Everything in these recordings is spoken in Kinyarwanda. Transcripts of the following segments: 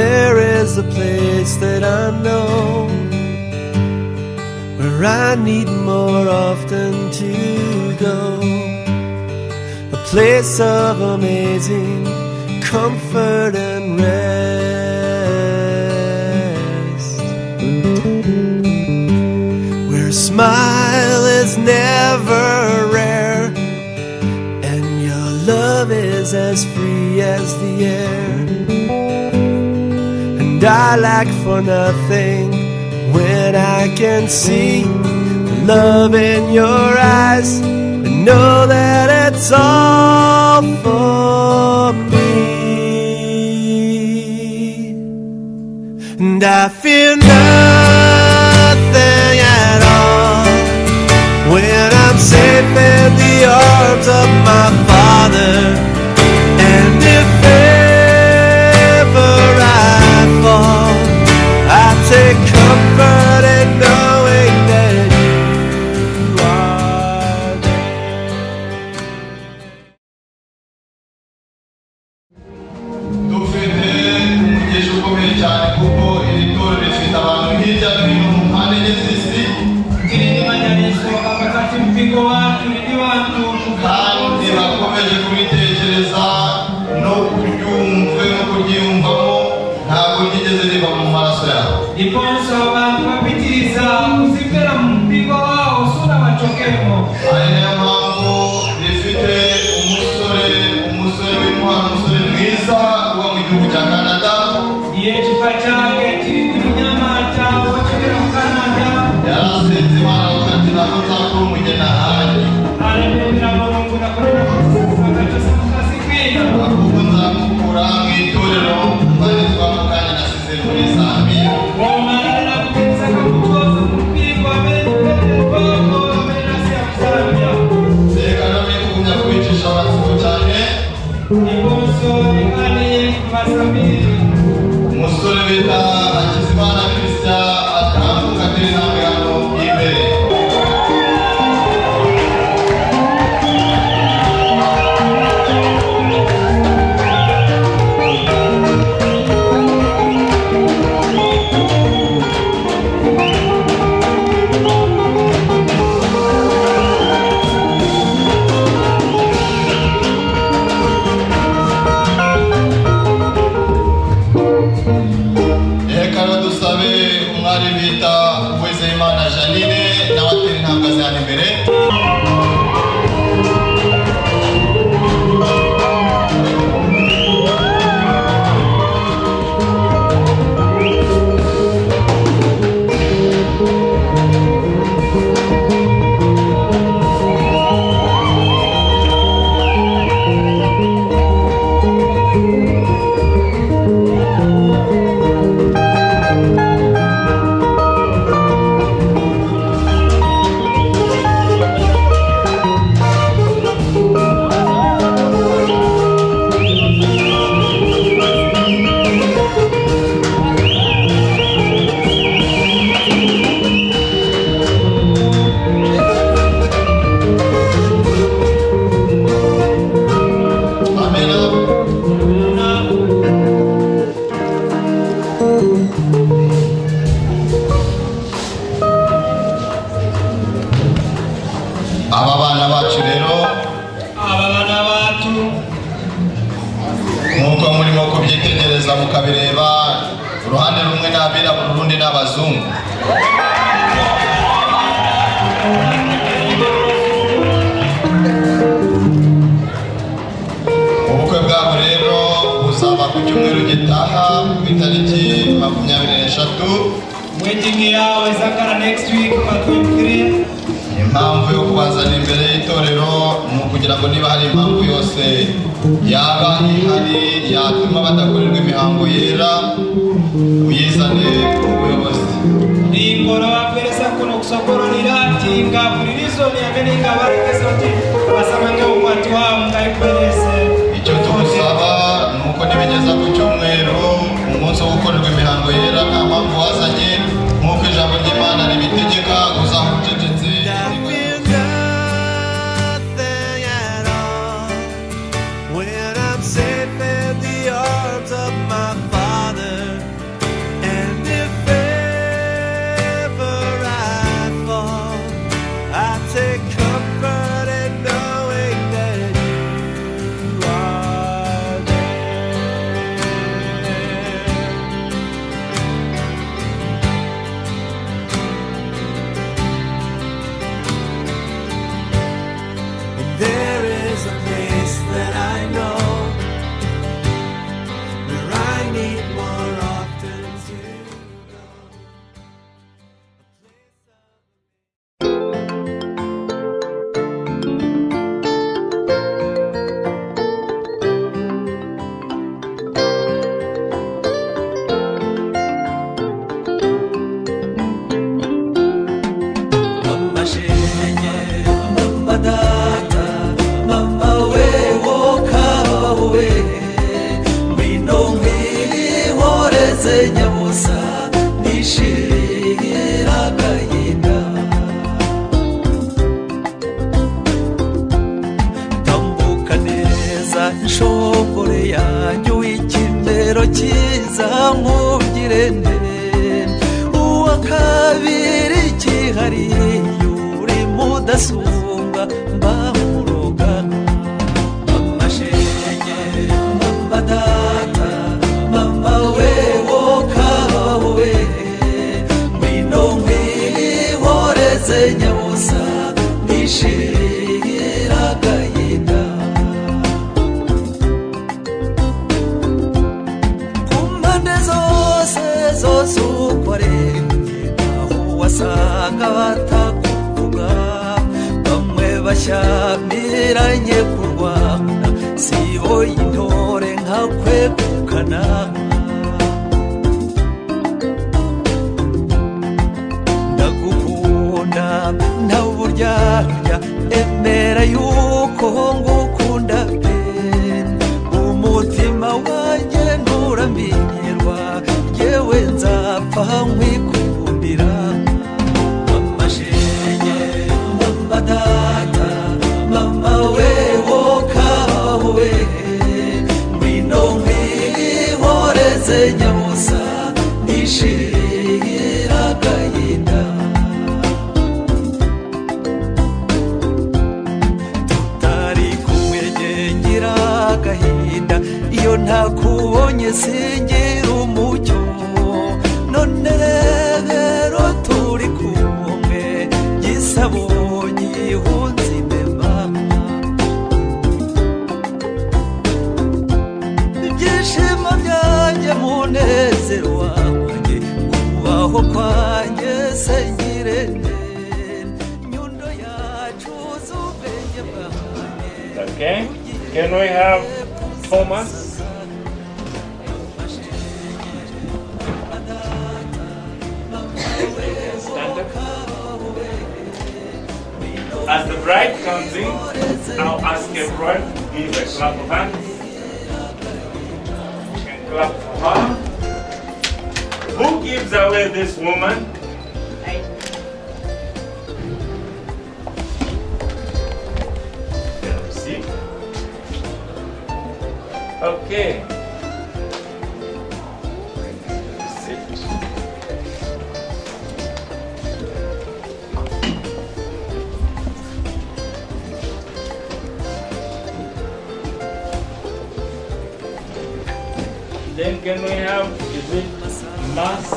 is the place that I know where I need more often to go. A place of amazing comfort and rest. Where a smile is never rare and your love is as free as the air. And I lack for nothing when I can see the love in your eyes and know that it's all for me. And I fear nothing at all when I'm safe in the arms of my father. And if ever I fall, I take comfort in knowing that you are there. Tukumbire umugisha ukomeye cyane kuko iri torero rifite abantu hirya no hino mu mpande n'izisi Ikirindimanyaniswa pakati mpigo watu ndi watu kandi bakomeje kubitekereza no kuryumve no kuryiyumvamo ntabwo ryigeze riva mu maraso yabo ndiponso abantu bapitiriza kuzipfera mu mpigo wawo sura bacokemo ari nayo mpamvu rifite umusore umusore w'intwari umusore mwiza uba mu gihugu cya canada iye kifa cyake kirindi munyamata wacokera mu kanada yarasenze imana kandi ntabwo nzakora umugeni ahandi aremera burungu nakorera kusagatose mukazikwira ahubwo nzamukura mu itorero maze twamukane nasize muri zambia wamarira kugeza kakutoza mu mpigo amenye mbere bwoko amenye asi yakusambya reka nawe kugumya kwicisha amatsiko cyane ndiponso rikaniye kubasambiri umusore bita hakizimana kirisya atambuka atera intambwe hano imbere reka rero dusabe umwari bita uwizeyimana janine nawe atera intambwe azi hano imbere amena aba bana bacu rero aba bana bacu nk'uko murimo kubyitegereza mukabireba uruhande rumwe ni abirabura urundi ni abazungu ubukwe bwabo rero buzaba ku cyumweru gitaha ku itariki makumyabiri n'eshatu waiting yao izakara next week kwa 23 impamvu yo kubazana imbere y'itorero ni ukugira ngo niba hari impamvu yose yaba ihari yatuma badakorerwa imihango yera uyizane ku buyobozi ningoro wabweresa kuno kusokororera tinga bulirizoni amene ingabarekeza kuti basamange ukwati wawo ngaikwerese icyo tugusaba ni uko nibigeza ku cyumweru umunsi wo gukorerwa imihango yera nta mpamvu wazanye nk'uko ijambo ry'imana ribitegeka uzaha ucecetse I feel nothing at all when I'm safe in the arms of my father. nze nyabusa nishimira agahinda tambuka neza nshokore yanjye w'ikimero cyiza nkubwire nde uwa kabiri kihariye uri mudasumba mbamuroga amashenge mama data mama wewo kawe ngwino nkwihoreze nyabusa nishimira agahinda ku mpande zose zose ukoreye aho wasanga batakuvuga bamwe bashyamiranye kurwana sibo intore nka kwegukana ndagukunda ntawe uburyarya emera yuko ngukunda pe umutima wanjye nturamenyerwa yewe nzapfa nkwikumbira amashenye mama data mama wewo kawe ngwino nkwihoreze nyabusa nishimira agahinda tutari kumwe ngira agahinda iyo ntakubonye singira umucyo none rero turi kumwe gisabonye ihunze imema ibyishimo byanjye munezero wanjye kubaho kwanjye sengire nyundo yacu z'ubwenge bwanjye Okay. Can we have Thomas? Stand up. As the bride comes in, I'll ask everyone to give a clap of hands. You can clap for her. Who gives away this woman? Can we see? Okay. Sit. Then can we have, is it Mas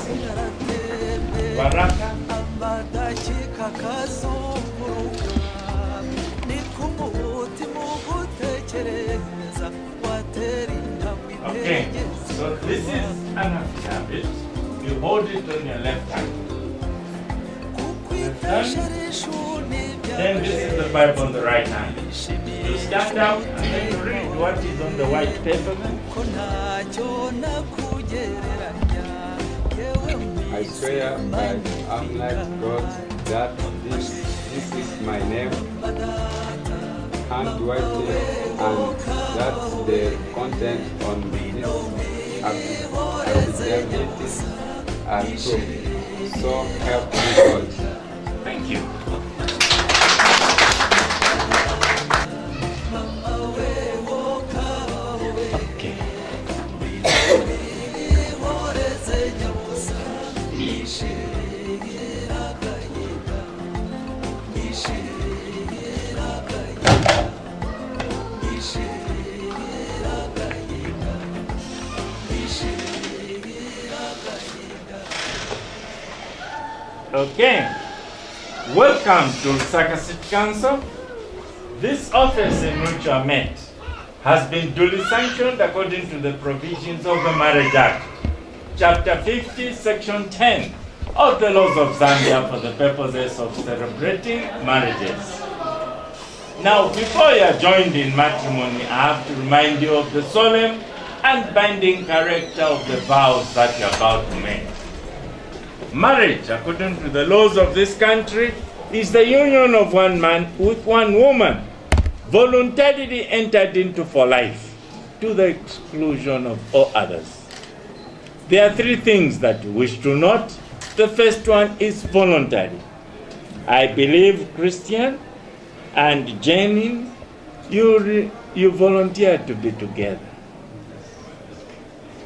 Baraka? amadakika kazunguruka ni kumutima ugutekereza watera intambwe Okay, itegeze so this is an affidavit. You hold it on your left hand. kukwifasha rishuni Then this is the Bible on the right hand. You stand up and then you read what is on the white paper. ko ntacyo nakugereranya yewe I swear by the unlike God that this, this is my name, handwriting, and that the content on this affidavit is are true. So help me God. Thank you. Okay. Okay. Welcome to Lusaka City Council. This office in which you are met has been duly sanctioned according to the provisions of the Marriage Act, Chapter 50, Section 10 of the laws of Zambia for the purposes of celebrating marriages. Now, before you are joined in matrimony, I have to remind you of the solemn and binding character of the vows that you are about to make. Marriage, according to the laws of this country, is the union of one man with one woman, voluntarily entered into for life, to the exclusion of all others. There are three things that you wish to note. The first one is voluntary. I believe Christian and Jenny, you, re- you volunteered to be together.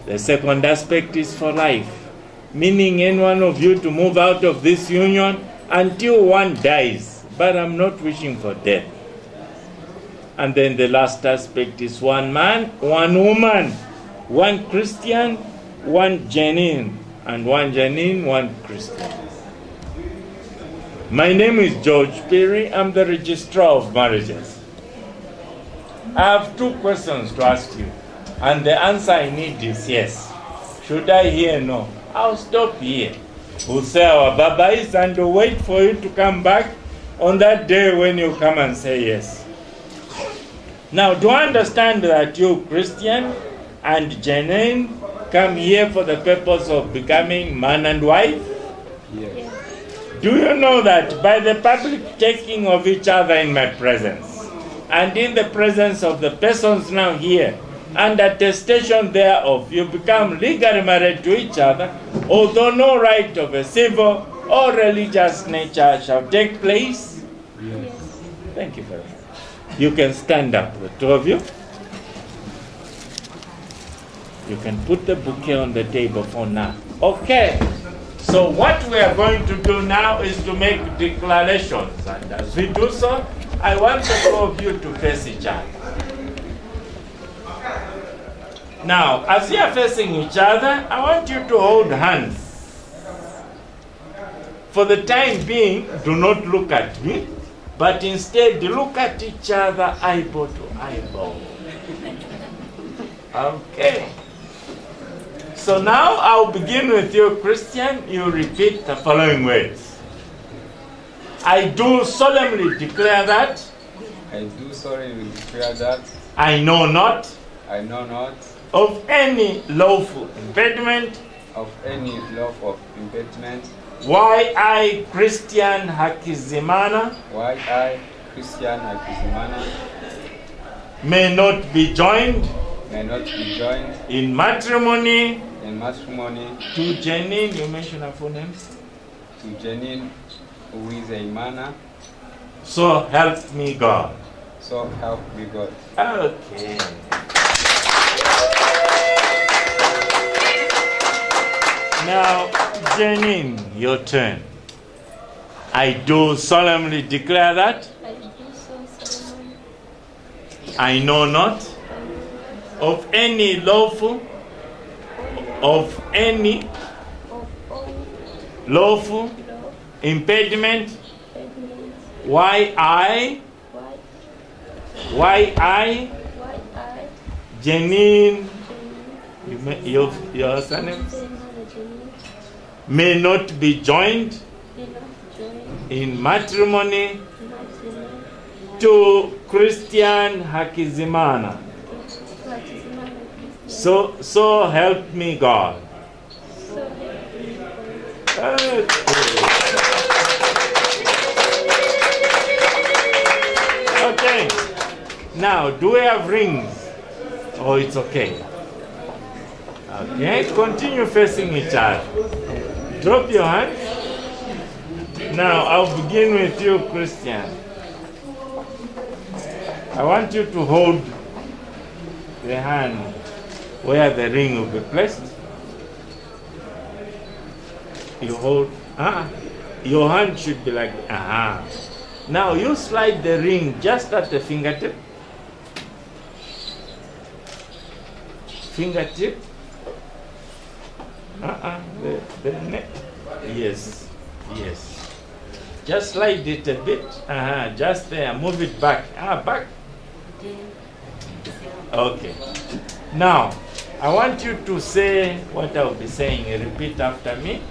The second aspect is for life, meaning any one of you to move out of this union until one dies. But I'm not wishing for death. And then the last aspect is one man, one woman, one Christian, one Janine, and one Janine, one Christian. My name is George Perry. I'm the registrar of marriages. I have two questions to ask you, and the answer I need is yes. Should I hear no? I'll stop here. We'll say our Baba is and we'll wait for you to come back on that day when you come and say yes. Now, do I understand that you, Christian and Janine, come here for the purpose of becoming man and wife? Yes. Do you know that by the public taking of each other in my presence and in the presence of the persons now here and attestation thereof, you become legally married to each other, although no right of a civil or religious nature shall take place? Thank you very much. You can stand up, the two of you. You can put the bouquet on the table for now. Okay. So what we are going to do now is to make declarations. And as we do so, I want the two of you to face each other. Now, as you are facing each other, I want you to hold hands. For the time being, do not look at me, but instead look at each other eyeball to eyeball. Okay. So now I'll begin with you, Christian. You repeat the following words I do solemnly declare that I do solemnly declare that I know not I know not of any lawful impediment of any love of impediment why I, Christian Hakizimana, why I, Christian Akizimana, may not be joined may not be joined in matrimony in matrimony to Janine. You mentioned her full name. to Janine, who is a manner, So help me God. so help me God. Okay. Now, Janine, your turn. I do solemnly declare that I do so solemnly I know not of any lawful, of any of all lawful love, impediment pregnant, why I, why, why I, why I, Janine, Janine, you may- your, your surname, Senna, Janine, may not be joined did not join in matrimony matrimony to Christian Fatima Hakizimana. Christian, So, so help me God. so help me God. Okay. Okay. Now, do we have rings? Oh, it's okay. Okay, continue facing each other. Drop your hand. Now, I'll begin with you, Christian. I want you to hold the hand where the ring will be placed. You hold, ah, your hand should be like, aha. Now you slide the ring just at the fingertip. Fingertip. Uh-uh, the, the neck. Yes, yes. Just slide it a bit. Uh-huh, just there. Move it back. Ah, back. Okay. Now, I want you to say what I'll be saying. Repeat after me.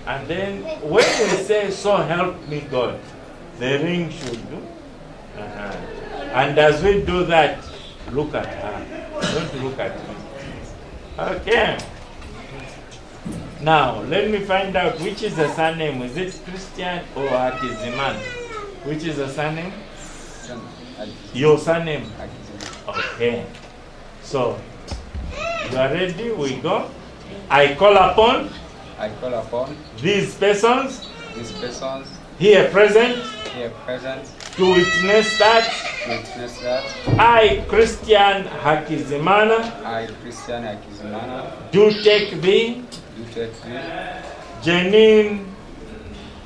And then when we say, So help me God, the ring should do. Uh-huh. And as we do that, look at her. Don't look at me. Okay. Now, let me find out which is the surname. Is it Christian or Akiziman? Which is the surname? Senna, Akizimana, Your surname. Akizimana. Okay. So, you are ready? We go. I call upon I call upon these persons these persons here present here present to witness that to witness that I, Christian Hakizimana, I, Christian Akizimana, do take the do take you, Janine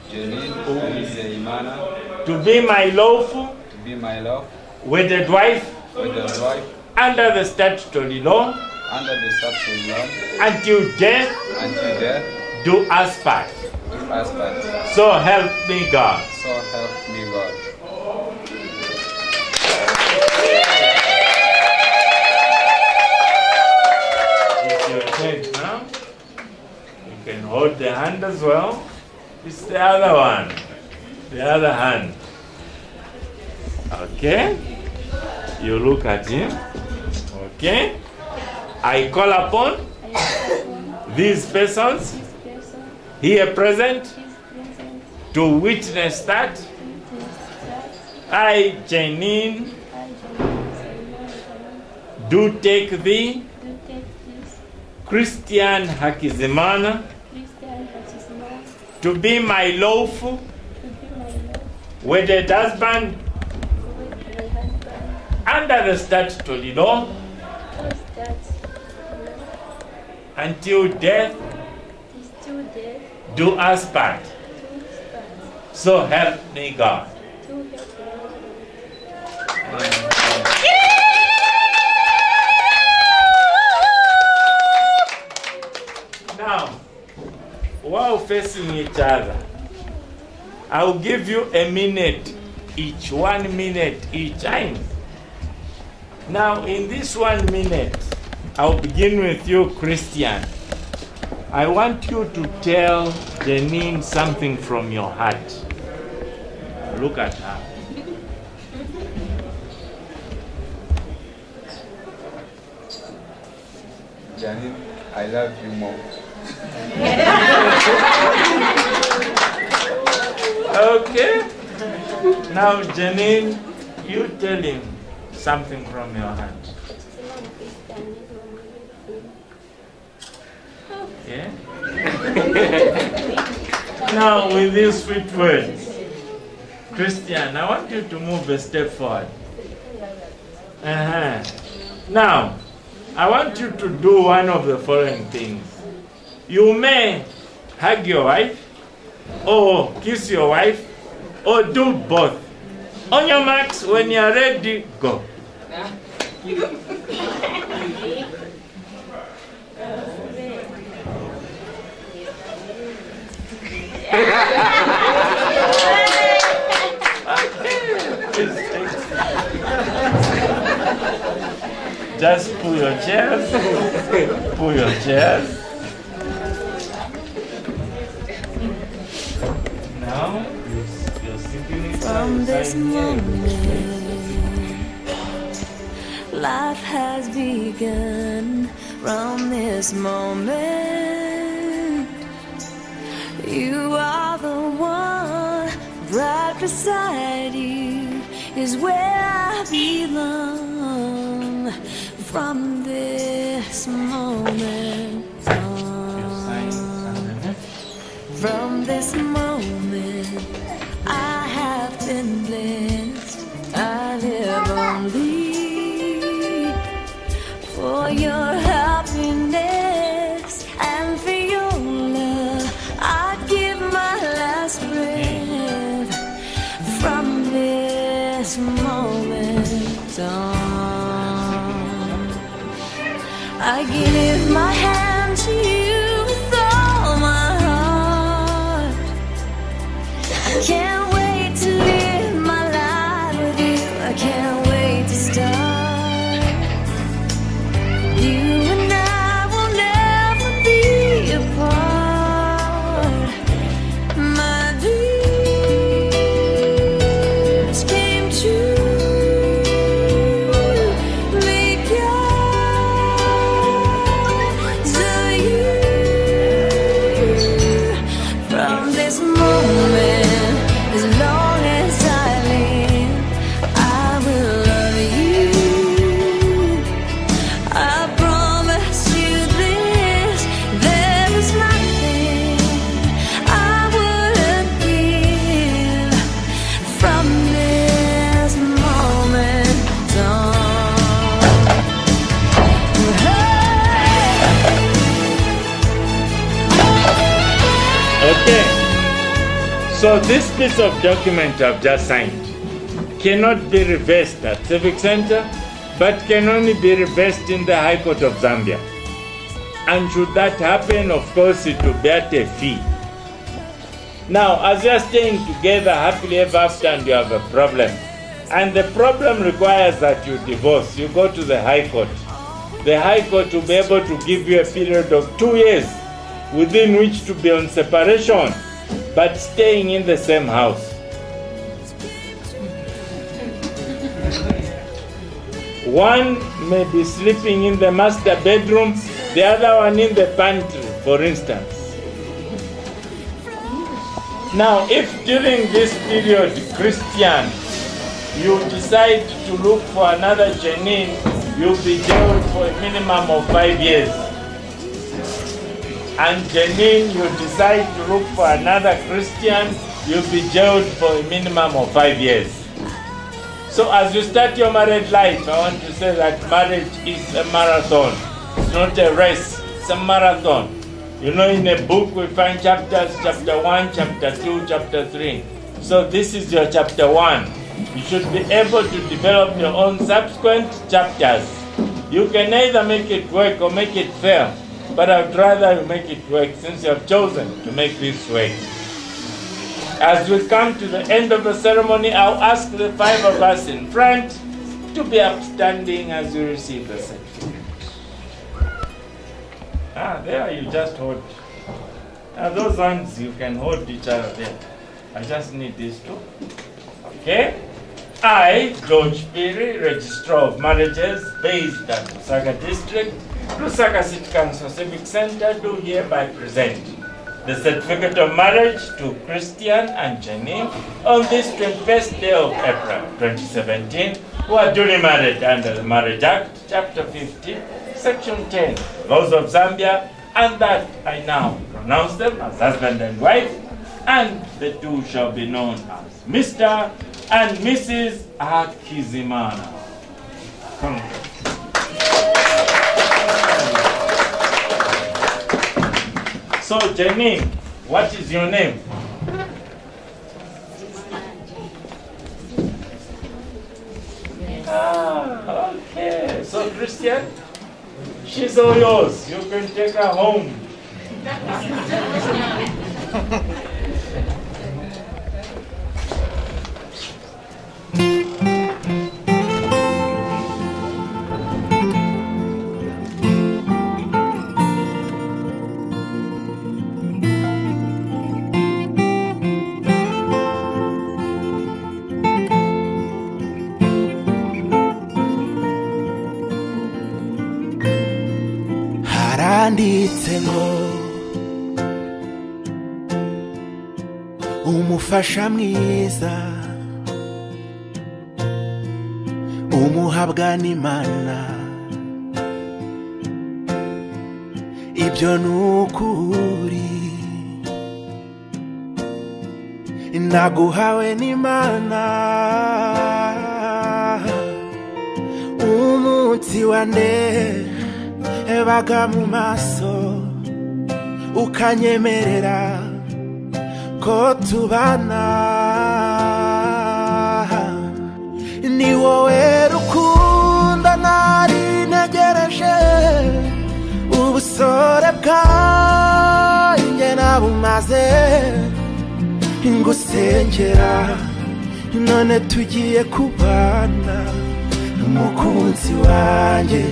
Janine Uzeimana, to be my lawful to be my love, wedded wife with the wife, under the statutory law under the statute of until death law, until death do us part. do us part. So help me God. So help me God. It's your turn now. You can hold the hand as well. It's the other one. The other hand. Okay? You look at him. Okay? I call I call upon upon these persons this person, here present this present, to witness that to witness that I, Janine, I, Janine Uzeimana, do take thee, do take this Christian Hakizimana, Christian Akizimana, to be my lawful to be my love, wedded husband with my husband, under the statutory law cause that until death is too dead, do us part. too spent, So help me God. too helpless. Now, while facing each other, I'll give you a minute each, one minute each time. Now, in this one minute, I'll begin with you, Christian. I want you to tell Janine something from your heart. Look at her. Janine, I love you more. Okay? Now, Janine, you tell him something from your heart. Yeah? now, with these sweet words, Christian, I want you to move a step forward. Uh-huh. Now, I want you to do one of the following things. You may hug your wife, or kiss your wife, or do both. On your marks, when you are ready, go. Just pull your chairs. pull your chairs. Now you're, you're sitting From inside this here. moment, life has begun. From this moment, you are the one. Right beside you is where I belong. From this moment Your on. signs underneath. From this moment, I have been blessed. I live only for your happiness and for your love. I give my last breath from this moment on. I give my hand to you with all my heart. I can't wait to live my life with you. I can't wait to start. You and I will never be apart. My dreams came true. Make your so So this piece of document I've just signed cannot be reversed at Civic Center, but can only be reversed in the High Court of Zambia. And should that happen, of course, it will be at a fee. Now, as you're staying together happily ever after and you have a problem, and the problem requires that you divorce, you go to the High Court. The High Court will be able to give you a period of two years within which to be on separation, but staying in the same house. One may be sleeping in the master bedroom, the other one in the pantry, for instance. Now, if during this period, Christian, you decide to look for another Janine, you'll be jailed for a minimum of five years. And Janine, you decide to look for another Christian, you'll be jailed for a minimum of five years. So, as you start your married life, I want to say that marriage is a marathon, it's not a race, it's a marathon. You know, in a book we find chapters, chapter 1, chapter 2, chapter 3. So this is your chapter 1. You should be able to develop your own subsequent chapters. You can either make it work or make it fail, but I'd rather you make it work since you have chosen to make this work. As we come to the end of the ceremony, I'll ask the five of us in front to be upstanding as you receive the certificate. Ah, there you just hold. Now those ones you can hold each other there. I just need these two. Okay? I, George Piri, Registrar of Marriages, based at Lusaka District, Lusaka City Council Civic Center, do hereby present the certificate of marriage to Christian and Janine on this 21st day of April 2017, who are duly married under the Marriage Act, Chapter 50, Section 10, Laws of Zambia, and that I now pronounce them as husband and wife, and the two shall be known as Mr. and Mrs. Akizimana. Congrats. So, Janine, what is your name? Ah, okay. So, Christian, she's all yours. You can take her home. haranditse ngo umufasha mwiza umuhabwa n'imana ibyo ni ukuri naguhawe n'imana umunsi wa ndehe baga mu maso ukanyemerera ko tubana ni wowe rukundo nari ntegereje ubusore bwanjye nabumaze ngusengera none tugiye kubana n'umukunzi wanjye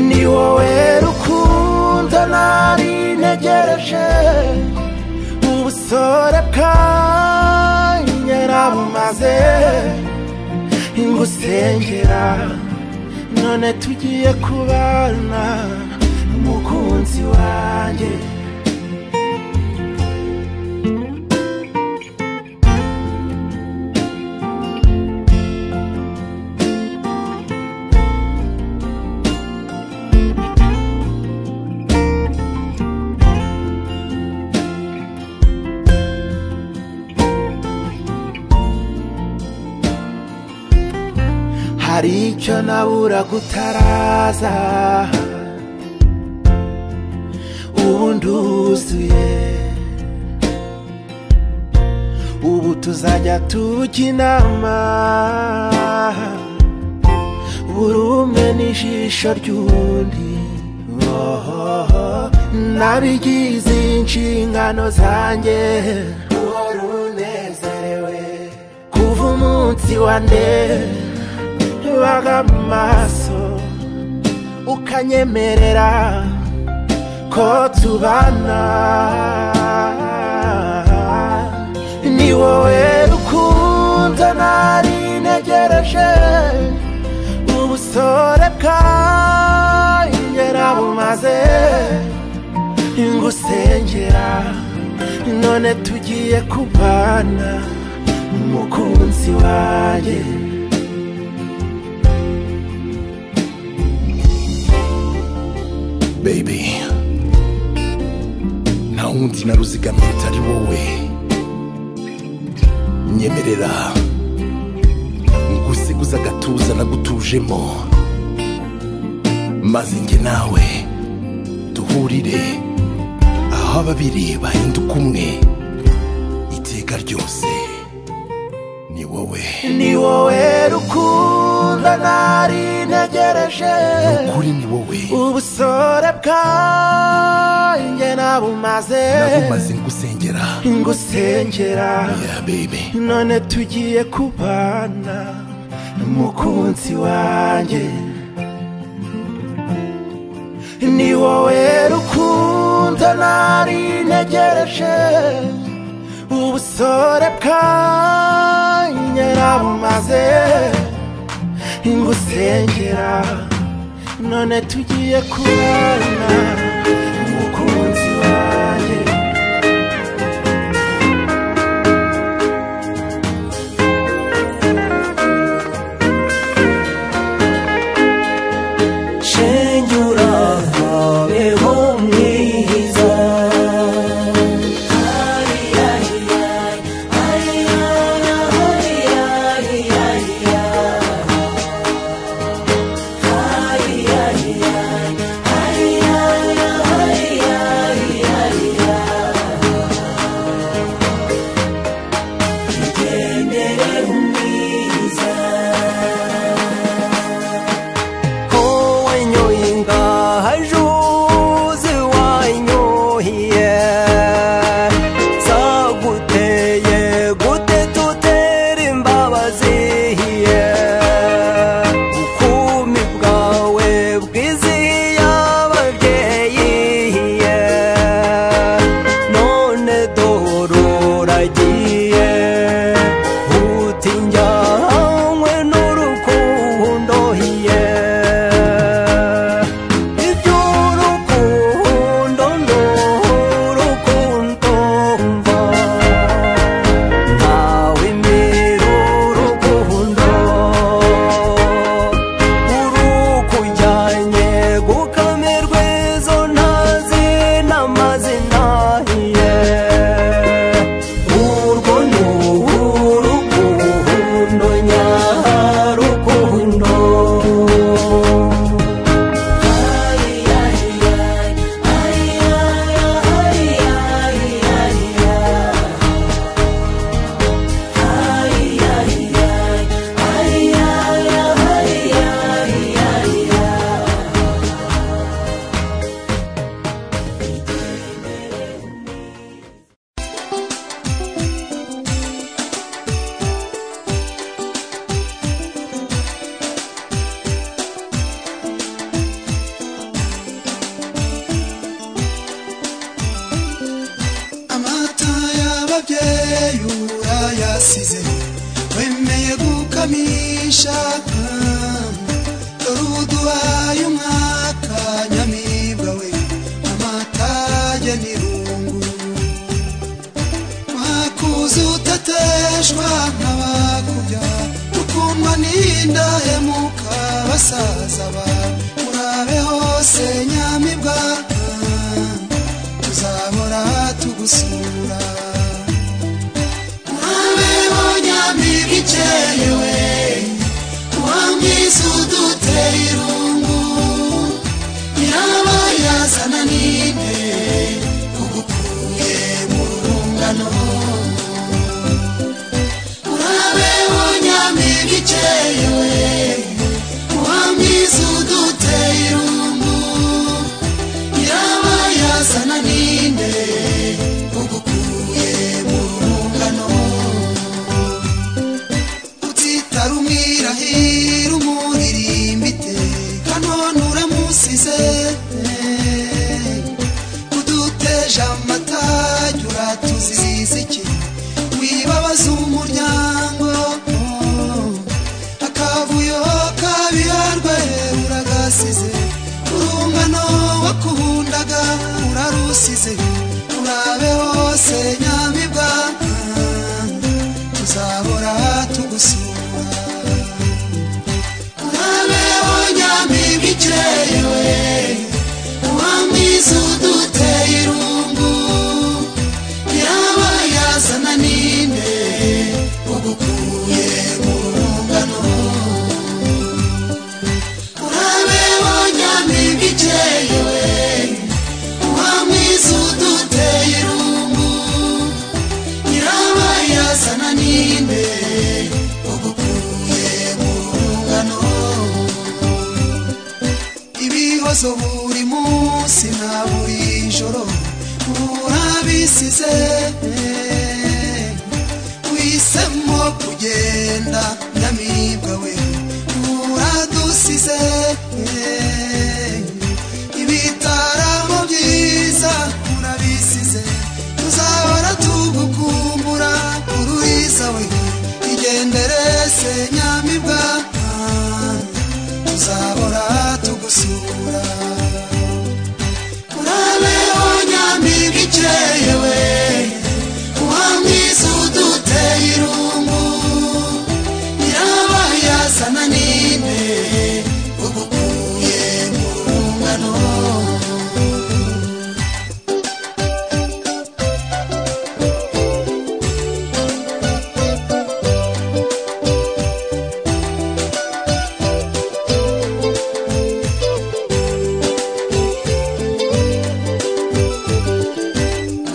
ni wowe rukundo nari ntegereje ubusore bwanjye nabumaze ingusengera none tugiye kubana umukunzi wanjye hari icyo nabura gutaraza ubu nduzuye tuzajya tujya inama buri umwe n'ijisho ry'undi Oh, oh, oh. nabigize inshingano zanjye uhora unezerewe kuva umunsi wa nde baga amaso ukanyemerera ko tubana ni wowe rukundo nari ntegereje ubusore bwanjye bumaze ngusengera none tugiye kubana umukunzi wanjye baby nta wundi naruzigamiye utari wowe nyemerera ngusiguza agatuza nagutujemo maze njye nawe duhurire aho ababiri bahinduka umwe iteka ryose ni wowe ni wowe rukundo nari ntegereje kuri ni wowe ubusore bwanjye nabumaze nagumaze ngusengera ngusengera ya bebe none tugiye kubana mukunzi wanjye ni wowe rukundo nari ntegereje ubusore bwanjye nabumaze ingusengera none tugiye kubana mukunzi wanjye shenge urahabeho mwiza igendere umwiza kowenyo inga hajuzi wanyohiye zaguteye gute tutera imbabazihiye bukumi bwawe bwizihiye ababyeyihiye none dohoragiye utinjyanywe n'urukundohiye iby'urukundo n'urukundo mva ntawe mbere urukundo urukujyanye gukamirwe izo ntazi n'amazina ye urwo ni urukundo nyarukundo amata y'ababyeyi urayasize wemeye gukamisha dore uduhaye umwaka nyamibwa we amata ajya n'irungu mwakuze utateshwa nk'abakubya tukuma n'indahemuka basaza ba murabe hose nyamibwa tuzahora tugusura murabeho nyamibwa iceyewe wamwiza uduteye irungu washyize turabe hose nyamibwa tuzahora tugusura turabeho nyamibwa ikerewe uwamwiza uduteye irungu yaba yazana ninde ugukuye mu rungano urabeho nyamibwa ikeye we uwa mwiza uduteye irungu nyiraba yazana ninde ugukuye mu rungano ibihozo buri munsi na buri joro urabisize wisemo kugenda nyamibwa we uradusize ibitaramo byiza urabisize tuzahora tugukumbura ururiza we igendere se nyamibwa tuzahora tugusura urabeho nyamibwa ikeye we uwa mwiza uduteye irungu yaba yazana ninde ugukuye mu rungano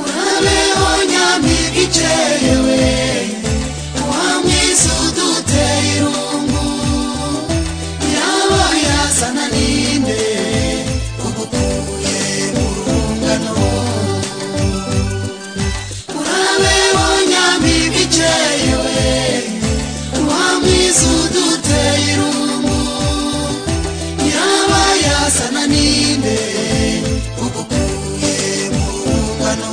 urabeho nyamibwa ikerewe uwamwiza uduteye irungu yaba yazana ninde ugukuye mu rungano urabeho nyamibwa ikeye we uwamwiza uduteye irungu yaba yazana ninde ugukuye mu rungano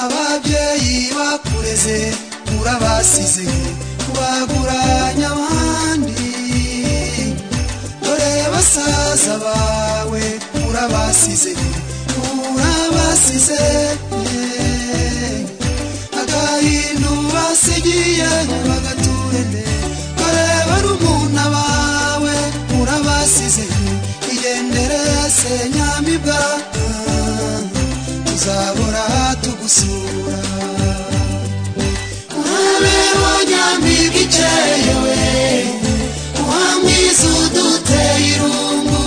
ababyeyi bakureze urabasize kubaguranya abandi dore basaza bawe urabasize urabasize agahindu basigiye bagaturende dore barumuna bawe urabasize igendere se nyamibwa tuzahora tugusura urabeho nyamibwa ikeye we uwamwiza uduteye irungu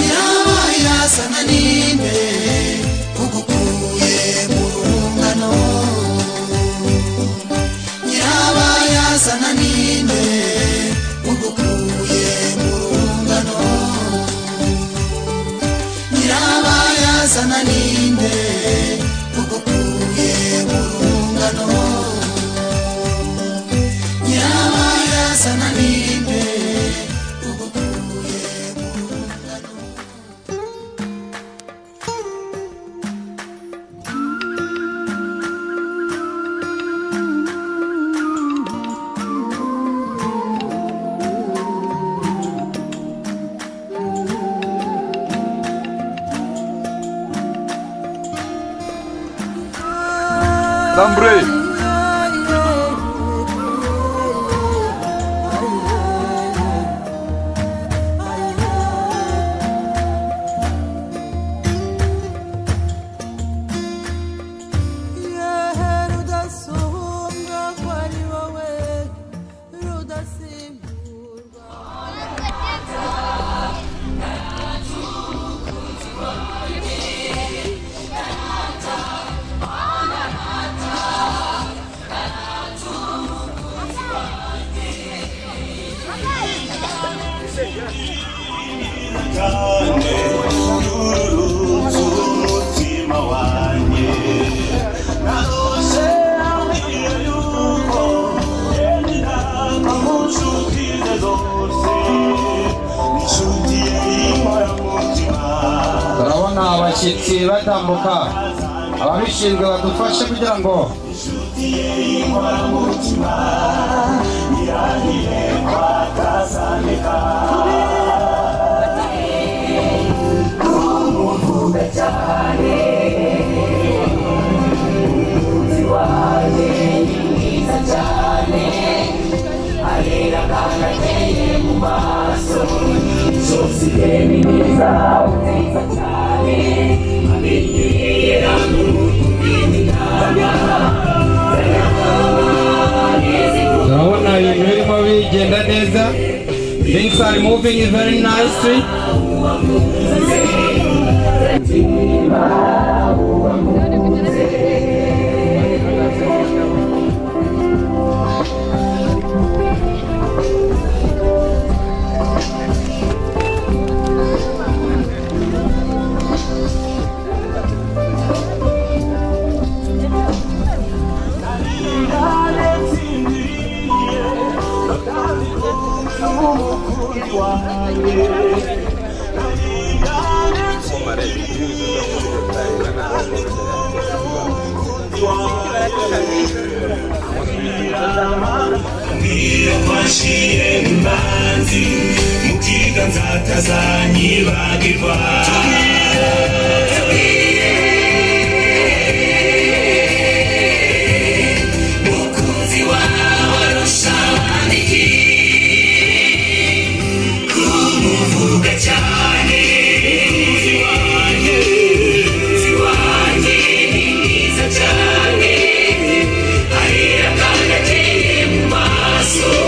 yaba yazana ninde ugukuye mu rungano yaba yazana ninde ugukuye mu rungano nyiraba yazana ninde ugukuye mu rungano nyiraba yazana ninde ugukuye mu rungano Lambre. turabona abashyitsi batambuka ababishinzwe badufashe kugira ngo Thank you. turabona ibintu birimo bigenda neza things are moving very nicely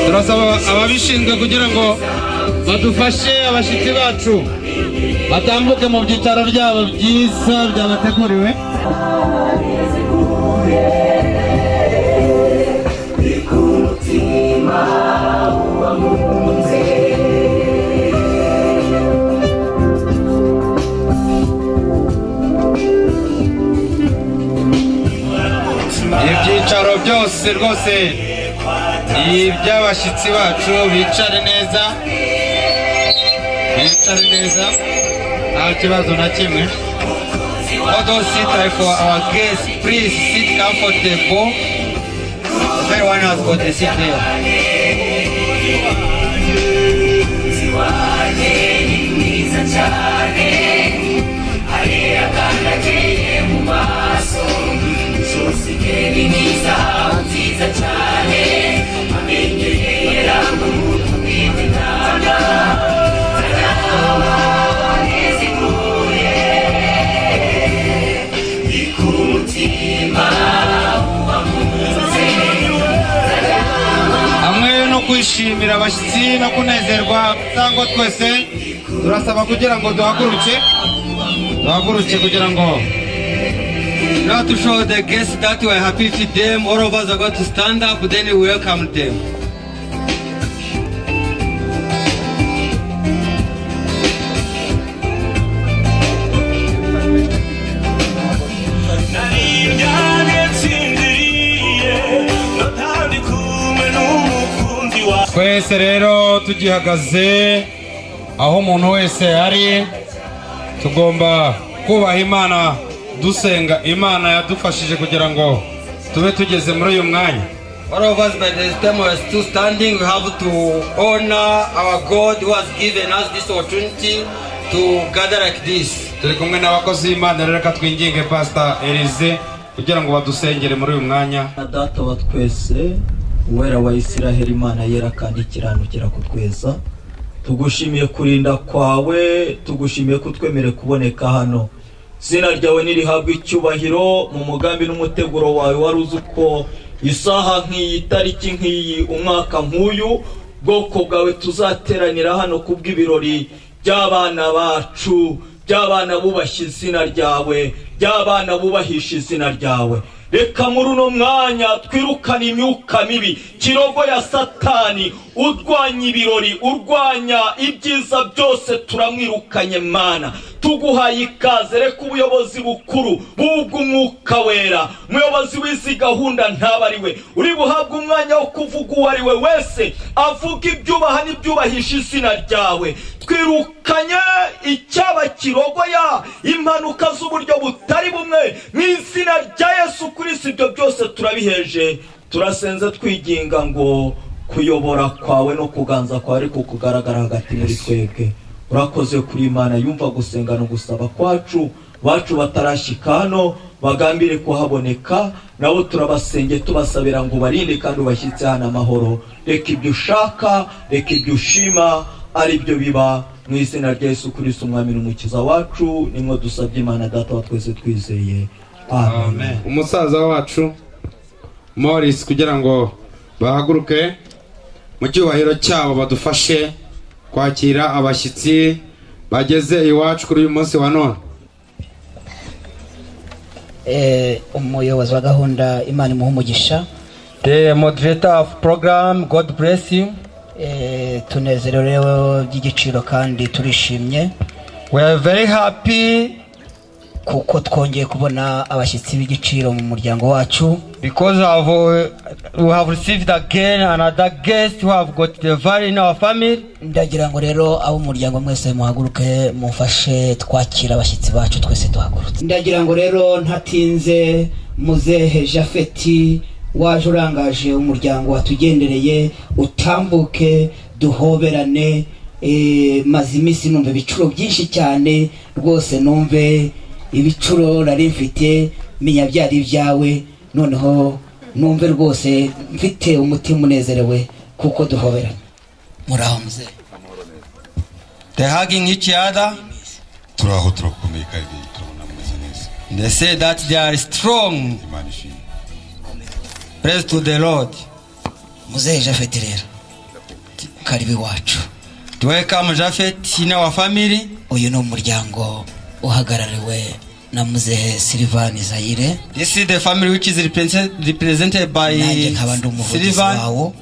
turasaba ababishinzwe kugira ngo badufashe abashyitsi bacu batambuke mu byicaro byabo byiza byabateguriwe ibyicaro byose rwose ni iby'abashyitsi bacu bicare neza bicare neza nta kibazo na kimwe all those sit like for our guests please sit comfortable everyone has got a seat there hamwe no kwishimira abashyitsi no kunezerwa cyangwa twese turasaba kugira ngo duhaguruke duhaguruke kugira ngo Now to show the guests that we are happy with them, all of us are going to stand up, then we welcome them. twese rero tugihagaze aho umuntu wese ari tugomba kubaha imana dusenga imana yadufashije kugira ngo tube tugeze muri uyu mwanya All of us by the time we are still standing, we have to honor our God who has given us this opportunity to gather like this. turi kumwe n'abakozi b'imana rero reka twinginge pasita elize kugira ngo badusengere muri uyu mwanya na data wa twese uwera wa isiraheli imana yera kandi ikiranukira kutweza tugushimiye kurinda kwawe tugushimiye kutwemere kuboneka hano izina ryawe nirihabwa icyubahiro mu mugambi n'umuteguro wawe wari uzi uko isaha nk'iyi itariki nk'iyi umwaka nk'uyu bwoko bwawe tuzateranira hano kubw'ibirori by'abana bacu by'abana bubashye izina ryawe by'abana bubahisha izina ryawe reka muri uno mwanya twirukane imyuka mibi kirogo ya satani urwanya ibirori urwanya ibyiza byose turamwirukanye mana tuguhaye ikaze reka ubuyobozi bukuru bw'umwuka wera umuyobozi w'izi gahunda ntaba ari we uri buhabwe umwanya wo kuvuga uwo ari we wese avuga ibyubaha n'ibyubahisha izina ryawe twirukanye icyaba kirogoya impanuka z'uburyo butari bumwe mu izina rya yesu kristo ibyo byose turabiheje turasenze twiginga ngo kuyobora kwawe no kuganza kwawe ariko kugaragara hagati muri twebwe urakoze kuri imana yumva gusenga no gusaba kwacu bacu batarashyika hano bagambire kuhaboneka nabo turabasenge tubasabira ngo barinde kandi ubashyitse hano amahoro reka ibyo ushaka reka ibyo ushima ari byo biba mu izina rya yesu kirisiti umwami n'umukiza wacu nimwo dusabye imana data wa twese twizeye amen umusaza wacu Morris kugira ngo bahaguruke mu cyubahiro cyabo badufashe kwakira abashyitsi bageze iwacu kuri uyu munsi wa none Eh, umuyobozi wa gahunda imana imuha umugisha The moderator of program, God bless you. Eh, tunezerewe rero by'igiciro kandi turishimye We are very happy kuko twongeye kubona abashyitsi b'igiciro mu muryango wacu because we have, uh, we have received again another guest who have got the value in our family. ndagira ngo rero ab'umuryango mwese muhaguruke mufashe twakira abashyitsi bacu twese duhagurutse ndagira ngo rero ntatinze muzehe jafeti waje urangaje umuryango watugendereye utambuke duhoberane eh, maze iminsi numva ibicuro byinshi cyane rwose numve ibicuro nari mfite menya byari ibyawe noneho numve rwose mfite umutima unezerewe kuko duhoberana muraho muzehe They hugging each other. turaho turakomeye kandi turabona mumeze neza They say that they are strong. imana ishimwe Praise to the Lord. muzehe jafeti rero karibu iwacu Welcome Japhet in our family. uyu ni umuryango uhagarariwe na muzehe silivani zayire This is the family which is represent- represented by nanjye nkaba ndi umuvugizi Sylvan. wawo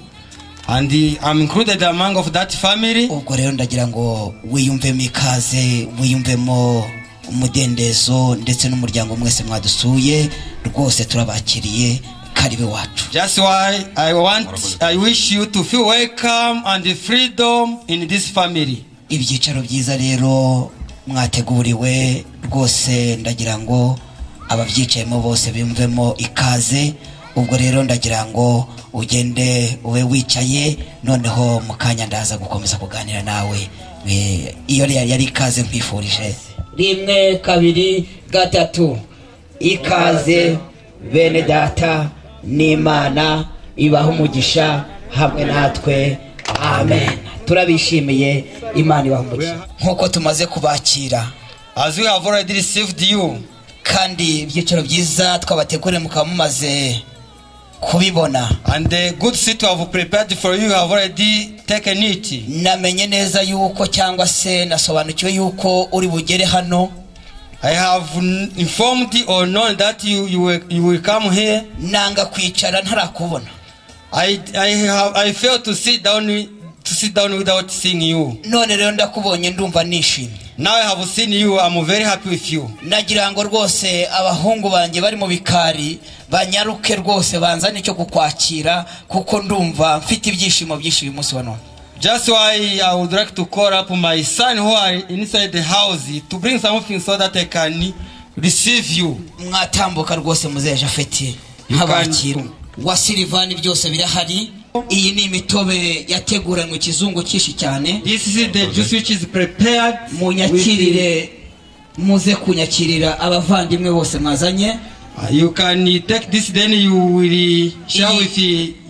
And the- I'm included among of that family. ubwo rero ndagira ngo wiyumvemo ikaze wiyumvemo umudendezo ndetse n'umuryango mwese mwadusuye rwose turabakiriye karibu iwacu That's why I want, I wish you to feel welcome and freedom in this family. ibyicaro byiza rero mwateguriwe rwose ndagira ngo ababyicayemo bose bimvemo ikaze ubwo rero ndagira ngo ugende ube wicaye noneho mu kanya ndaza gukomeza kuganira nawe Eh, iyo yari yari ikaze nkwifurije rimwe kabiri gatatu ikaze bene data n'imana ibaha umugisha hamwe natwe amen turabishimiye imana ibaha umugisha nk'uko tumaze kubakira As we have already received you, kandi ibyicaro byiza twabateguriye mukaba mumaze kubibona and the good seat we have prepared for you have already taken it. namenye neza yuko cyangwa se nasobanukiwe yuko uri bugere hano I have n- informed you or known that you, you, will, you will come here. nanga kwicara ntarakubona I, I, have, I failed to sit down wi- to sit down without seeing you. none rero ndakubonye ndumva nishimye Now I have seen you, I'm very happy with you. nagira ngo rwose abahungu banjye bari mu bikari banyaruke rwose banzane icyo kukwakira kuko ndumva mfite ibyishimo byinshi uyu munsi wa none Just why I would like to call up my son who are inside the house to bring something so that I can receive you. mwatambuka rwose muzeje afeti nk'abakira wa silivani byose birahari iyi ni imitobe yateguranywe ikizungu cyinshi cyane This is the juice which is prepared. munyakirire muze kunyakirira abavandimwe bose mwazanye Uh, You can take this, then you will share with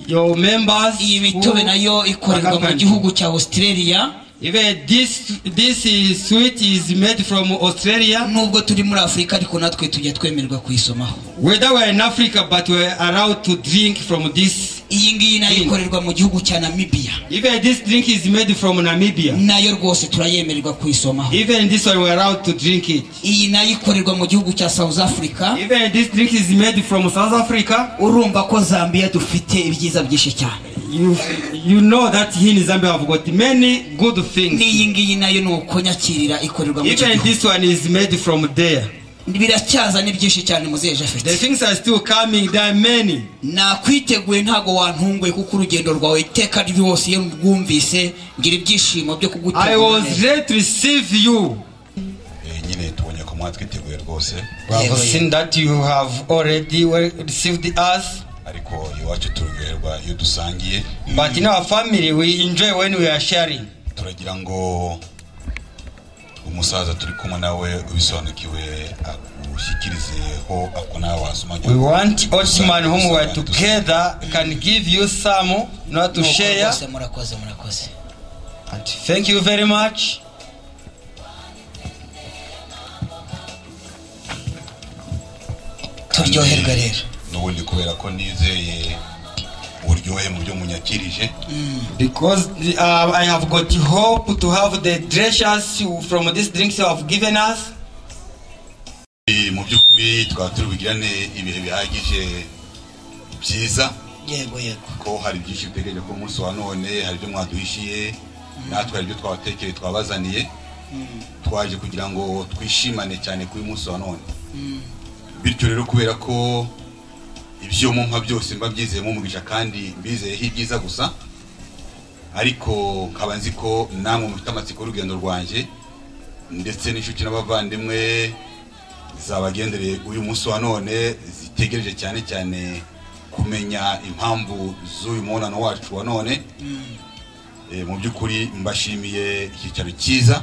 your members. iyi mitobe nayo ikorerwa mu gihugu cya australia Even this this is sweet is made from Australia. nubwo turi muri afurika ariko natwe tujya twemerwa kuyisomaho Whether we're in Africa, but we're allowed to drink from this. iyi ngiyi nayo ikorerwa mu gihugu cya namibia Even this drink is made from Namibia. nayo rwose turayemererwa kuyisomaho Even this one we're allowed to drink it. iyi nayo ikorerwa mu gihugu cya south africa Even this drink is made from South Africa. urumva ko zambia dufite ibyiza byinshi cyane You you know that here in Zambia have got many good things. n'iyi ngiyi nayo ni uko nyakirira ikorerwa mu Even gihugu this one is made from there. biracyaza ni byinshi cyane The muzeje afite things are still coming. There are many. nakwiteguye ntabwo wantunguye kuko urugendo rwawe iteka ryose iyo rwumvise ngira ibyishimo byo I kugutegura was ready to receive you. Eh, nyine tubonye ko mwatwiteguye rwose We have seen that you have already well received us. ariko iwacu turyoherwa iyo dusangiye But in our family, we enjoy when we are sharing. turagira ngo umusaza turi kumwe nawe ubisobanukiwe agushyikirizeho ako nawe wasoma We want each man whom we are together can give you some, not to Nuko share. rwose murakoze murakoze And thank you very much. turyoherwe rero n'ubundi kubera ko nizeye uburyohe mu byo munyakirije Because uh, I have got hope to have the treasures you- from these drinks you have given us. Eh, mu by'ukuri twaba turi bugirane ibihe bihagije byiza yego yego ko hari byinshi dutegereje ku munsi wa none hari ibyo mwaduhishiye natwe hari ibyo twabatekeye twabazaniye twaje kugira ngo twishimane cyane kuri uyu munsi wa none bityo rero kubera ko ibyo mumpa byose mba byizeyemo umugisha kandi mbizeyeho ibyiza gusa ariko nkaba nzi ko namwe mufite amatsiko y'urugendo rwanjye ndetse n'inshuti n'abavandimwe zabagendereye uyu munsi wa none zitegereje cyane cyane kumenya impamvu z'uyu mubonano wacu wa none Eh, mu by'ukuri mbashimiye icyicaro cyiza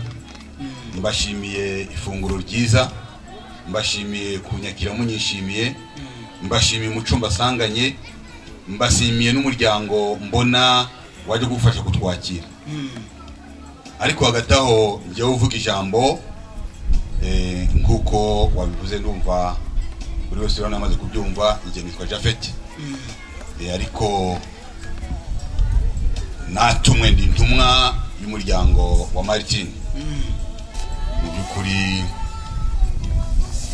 mbashimiye ifunguro ryiza mbashimiye kunyakira munyishimiye mbashimiye umuco mbasanganye mbashimiye n'umuryango mbona wajya gufasha kutwakira ariko hagati aho njyewe uvuga ijambo eh, nk'uko wabivuze ndumva buri wese urabona amaze kubyumva njye nitwa jafeti Eh, ariko natumwe ndi intumwa y'umuryango wa martin mu by'ukuri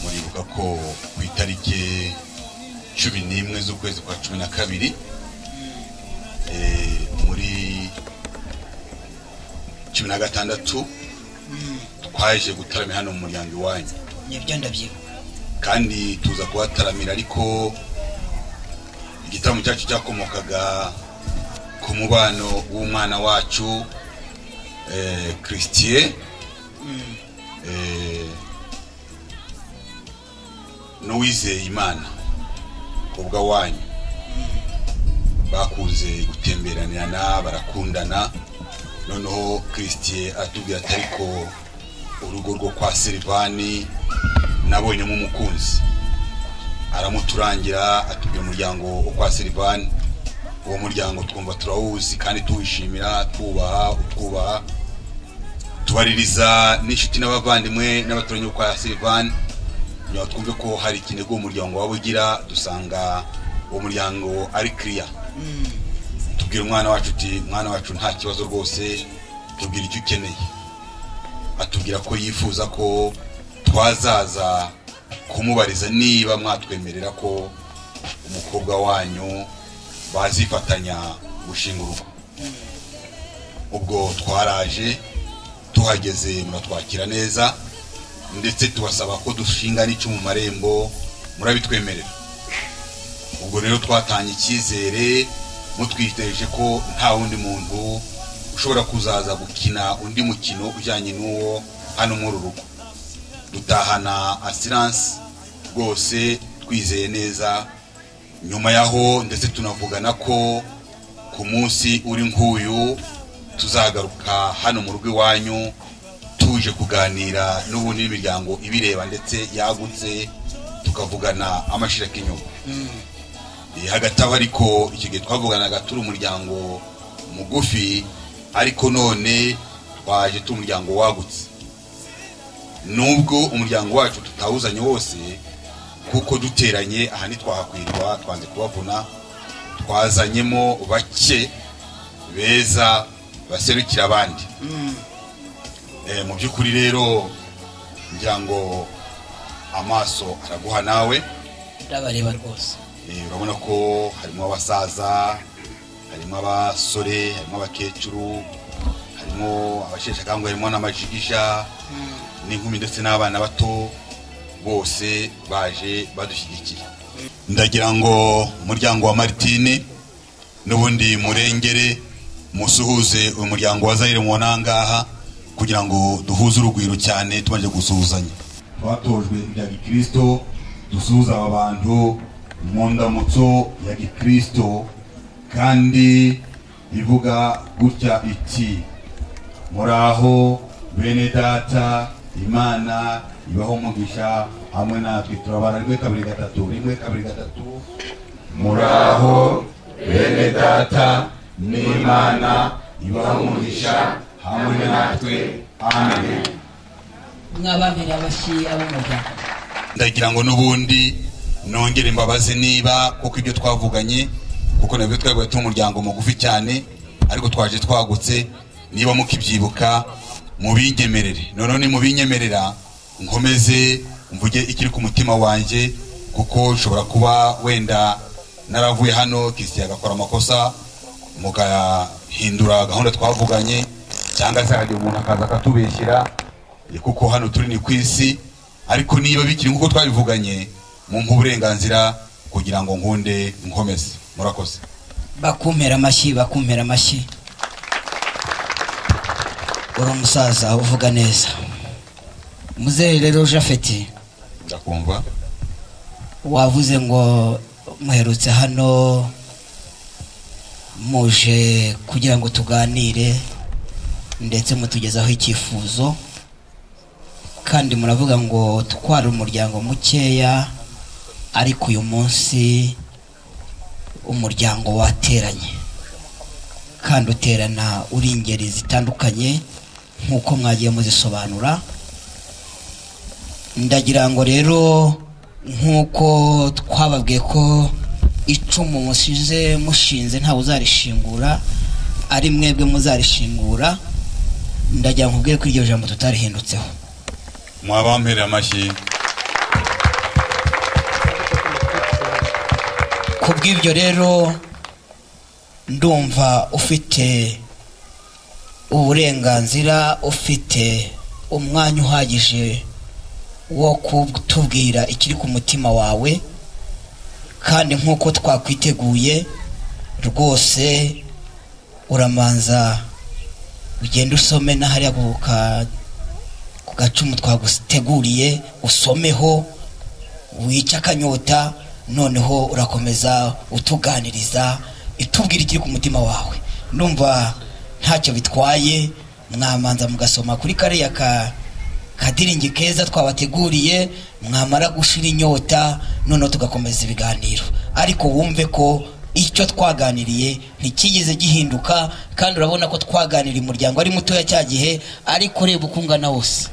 muribuka ko ku itariki cumi n'imwe z'ukwezi kwa cumi na kabiri eh, muri cumi na gatandatu twaje gutaramira hano mu muryango iwanyu nibyo ndabyibuka kandi tuza kuhataramira ariko igitaramo cyacu cyakomokaga ku mubano w'umwana wacu eh, christie eh, n'uwizeye imana kubwa wanyu bakunze gutemberanirana barakundana noneho christie atubwira ati ariko urugo rwo kwa silvani nabonyemo umukunzi aramuturangira atubwira umuryango wo kwa silvani uwo muryango twumva turawuzi kandi tuwishimira twubaha utwubaha tubaririza n'inshuti n'abavandimwe n'abaturanyi bo kwa silvani kugira ngo twumve ko hari ikinigo uwo muryango waba ugira dusanga uwo muryango ari kiriya tubwira umwana wacu uti mwana wacu nta kibazo rwose tubwira icyo ukeneye atubwira ko yifuza ko twazaza kumubariza niba mwatwemerera ko umukobwa wanyu bazifatanya gushinga urugo ubwo twaraje tuhageze muratwakira neza ndetse tubasaba ko dushinga n'icyo mu marembo murabitwemerera ubwo rero twatanye icyizere mutwiteje ko nta wundi muntu ushobora kuzaza gukina undi mukino ujyanye n'uwo hano muri uru rugo dutahana asiranse rwose twizeye neza nyuma yaho ndetse tunavugana ko ku munsi uri nk'uyu tuzagaruka hano mu rugo iwanyu tuje kuganira n'ubundi n'imiryango ibireba ndetse yagutse tukavugana amashirika inyuma Eh, hagati aho ariko icyo gihe twavuganaga turi umuryango mugufi ariko none twaje turi umuryango wagutse nubwo umuryango wacu tutawuzanye wose kuko duteranye aha ntitwahakwirwa twanze kubavuna twazanyemo bake beza baserukira abandi Eh, mu by'ukuri rero ngira ngo amaso araguha nawe ndabareba rwose Eh, urabona ko harimo abasaza harimo abasore harimo abakecuru harimo abasheshe akanguhe harimo n'amajigisha n'inkumi ndetse n'abana bato bose baje badushyigikiye ndagira ngo umuryango wa maritini n'ubundi murengere musuhuze umuryango wa zayire mu nangaha kugira ngo duhuze urugwiro cyane tumaze gusuhuzanya twatojwe ibya gikristo dusuhuza aba bantu mu ndamutso ya gikristo kandi ivuga gutya iti muraho bene data imana ibaho umugisha hamwe natwe turabara rimwe kabiri gatatu rimwe kabiri gatatu muraho bene data n'imana ibaho umugisha hamwe natwe amen mwabamira abashyi abamugana ndagira ngo n'ubundi nongere mbabaze niba kuko ibyo twavuganye kuko nabyo twari turi umuryango mugufi cyane ariko twaje twagutse niba mukibyibuka mubinyemerere noneho nimubinyemerera nkomeze mvuge ikiri ku mutima wanjye kuko ushobora kuba wenda naravuye hano kisiti agakora amakosa mugahindura gahunda twavuganye cyangwa se hajya umuntu akaza akatubeshyira kuko hano turi ni ku isi ariko niba bikiri nk'uko twabivuganye mumpa uburenganzira kugira ngo nkunde nkomeze murakoze bakumpera amashyi bakumpera amashyi uri umusaza uvuga neza muzehe rero jafeti ndakumva wavuze ngo muherutse hano muje kugira ngo tuganire ndetse mutugezaho icyifuzo kandi muravuga ngo twari umuryango mukeya ariko uyu munsi umuryango wateranye kandi uterana uri ingeri zitandukanye nk'uko mwagiye muzisobanura ndagira ngo rero nk'uko twababwiye ko icumu musize mushinze ntawe uzarishingura ari mwebwe muzarishingura ndagira ngo nkubwire ko iryo jambo tutarihindutseho mwabamperera amashyi ku bw'ibyo rero ndumva ufite uburenganzira ufite umwanya uhagije wo kutubwira ikiri ku mutima wawe kandi nk'uko twakwiteguye rwose uramanza ugenda usome na hariya ku ka- ku gacumu twaguteguriye usomeho wica akanyota noneho urakomeza utuganiriza itubwira ikiri ku mutima wawe numva ntacyo bitwaye mwamanza mugasoma kuri kariya ka kadiringi keza twabateguriye mwamara gushira inyota noneho tugakomeza ibiganiro ariko wumve ko icyo twaganiriye ntikigeze gihinduka kandi urabona ko twaganiriye umuryango ari mutoya cya gihe ariko ureba uko ungana wose